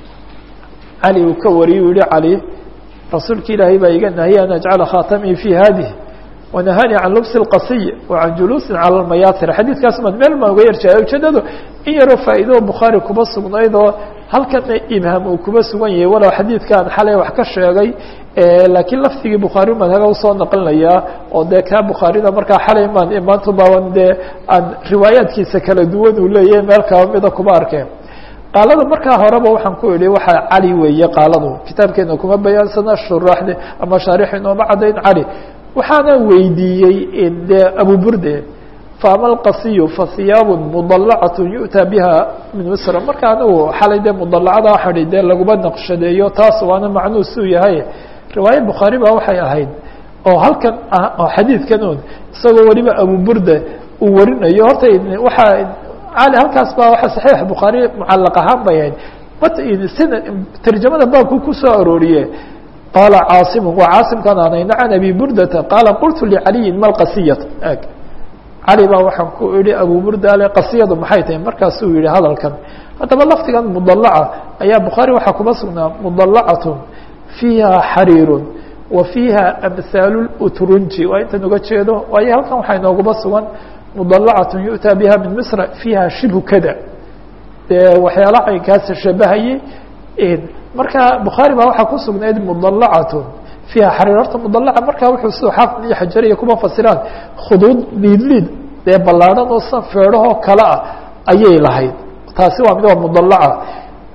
cali uu ka wariyey u yihi cali rasuulki ilaahay baa iga nahiyay an ajcala khatamii fi hadih wanahani can lubsi اlqasiy wa can juluusin cala lmayaatir xadiidkaas maan meel maan uga yarjaayo ujeedadu in yaroo faa'iidoo bukhaari kuma sugnayd oo halkana ibham uu kuma sugan yahay walow xadiidkaan xalay wax ka sheegay laakiin lafdigii bukhaari maan haga usoo naqlinayaa oo dee kaa bukhaarida markaa xalay maan maanta baaban dee aan riwaayaadkiisa kala duwan uu leeyahay meel kaba mida kuma arkeen qaalada markaa horeba waxaan ku idhi waxaa cali weeye qaaladu kitaabkeena kuma bayaansana shuraaxde ama shaarix inooma caddayn cali waxaana weydiiyey dee abu burde faama alqasiyu fa hiyaabu mudalacatu yu'taa biha min misra marka anigu xalay dee mudalacada waxai dee laguma naqshadeeyo taas waana macnuu suu yahay riwaaya bukhaari baa waxay ahayd oo halkan ah oo xadiidkan un isagoo weliba abu burde uu warinayo horta waxaa cali halkaas baa waa saxiix bukhaari mucalaq ahaan bay ahayd sina tarjamada baabku kusoo arooriye qaala caasimu waa caasimkan aanayna can abi burdata qaala qultu licaliyin ma lqasiyat eg cali baa waxaan ku idhi abu burda ale qasiyadu maxay tahay markaasuu yihi hadalkan haddaba lafdigan mudalaca ayaa bukhaari waxaa kuma sugnaa mudalacatun fiiha xariirun wa fiiha amhaalu utrunji waa intan uga jeedo waayo halkan waxaa inooguma sugan mudalacatun yu'taa biha min misra fiiha shibhu kada dee waxyaala caynkaas shabahayey marka bukhaari baa waxaa ku sugnayd mudalacatun fiiha xariir horta mudalaca markaa wuxuu sidoo xaafid iyo xajariya kuma fasiraan khuduud liid liid dee ballaadhan oo san feedhahoo kale ah ayay lahayd taasi waa mid waa mudalaca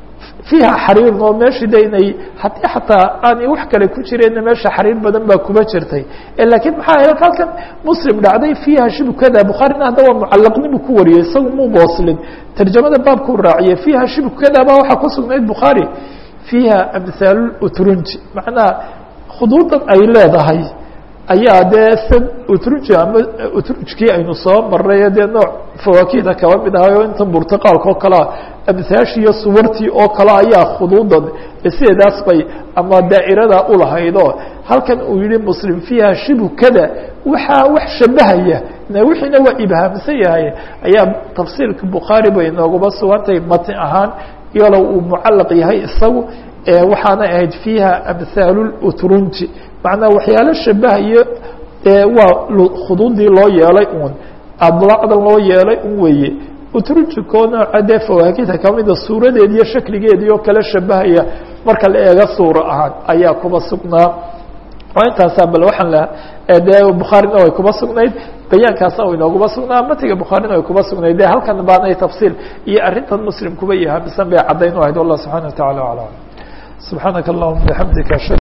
fiiha xariirun oo meeshii de inay haddii xataa aanay wax kale ku jireenna meesha xariir badan baa kuma jirtay laakiin maxaa ahayd halkan muslim dhacday fiiha shibukada bukhaarina hadda waa mucalaqnimu ku wariyey isagu muu booslin tarjamada baabkuu raaciyey fiiha shibukada baa waxaa ku sugnayd bukhaari fiiha amhaalu utrunji macnaha khuduudan ay leedahay ayaa dee san utrunji ama utrujkii aynu soo maray dee nooc fawaakihda kaba mid ahay oo inta burtiqaalka oo kalea amhaashi iyo suwartii oo kale ayaa khuduudan sideedaas bay ama daa'irada ulahaydoo halkan uu yihi muslim fiiha shibu kada waxaa wax shabahaya wixiina waa ibhaamsan yahay ayaa tafsiirka bukhaari bay nooguba sugantahay matni ahaan iyalo uu mucalaq yahay isagu waxaana ahayd fiiha amhaalu utrunji macnaa waxyaalo shabahayo waa khuduudii loo yeelay un adlaacdan loo yeelay un weeye utrujiko nooca dee fawaakida kamida suuradeed iyo shakligeedii oo kale shabahaya marka la eego suuro ahaan ayaa kuba sugnaa oo intaasaa bal waxaan la dee bukhaarina way kuba sugnayd bayaankaasna way nooguma sugnaa matiga bukhaarina way kuba sugnayd de halkan baanay tafsiil iyo arrintan muslim kuba yahaamisan bay caddayn u ahayd wallah subxana wa tacala aclam subxaanaka allahuma bixamdika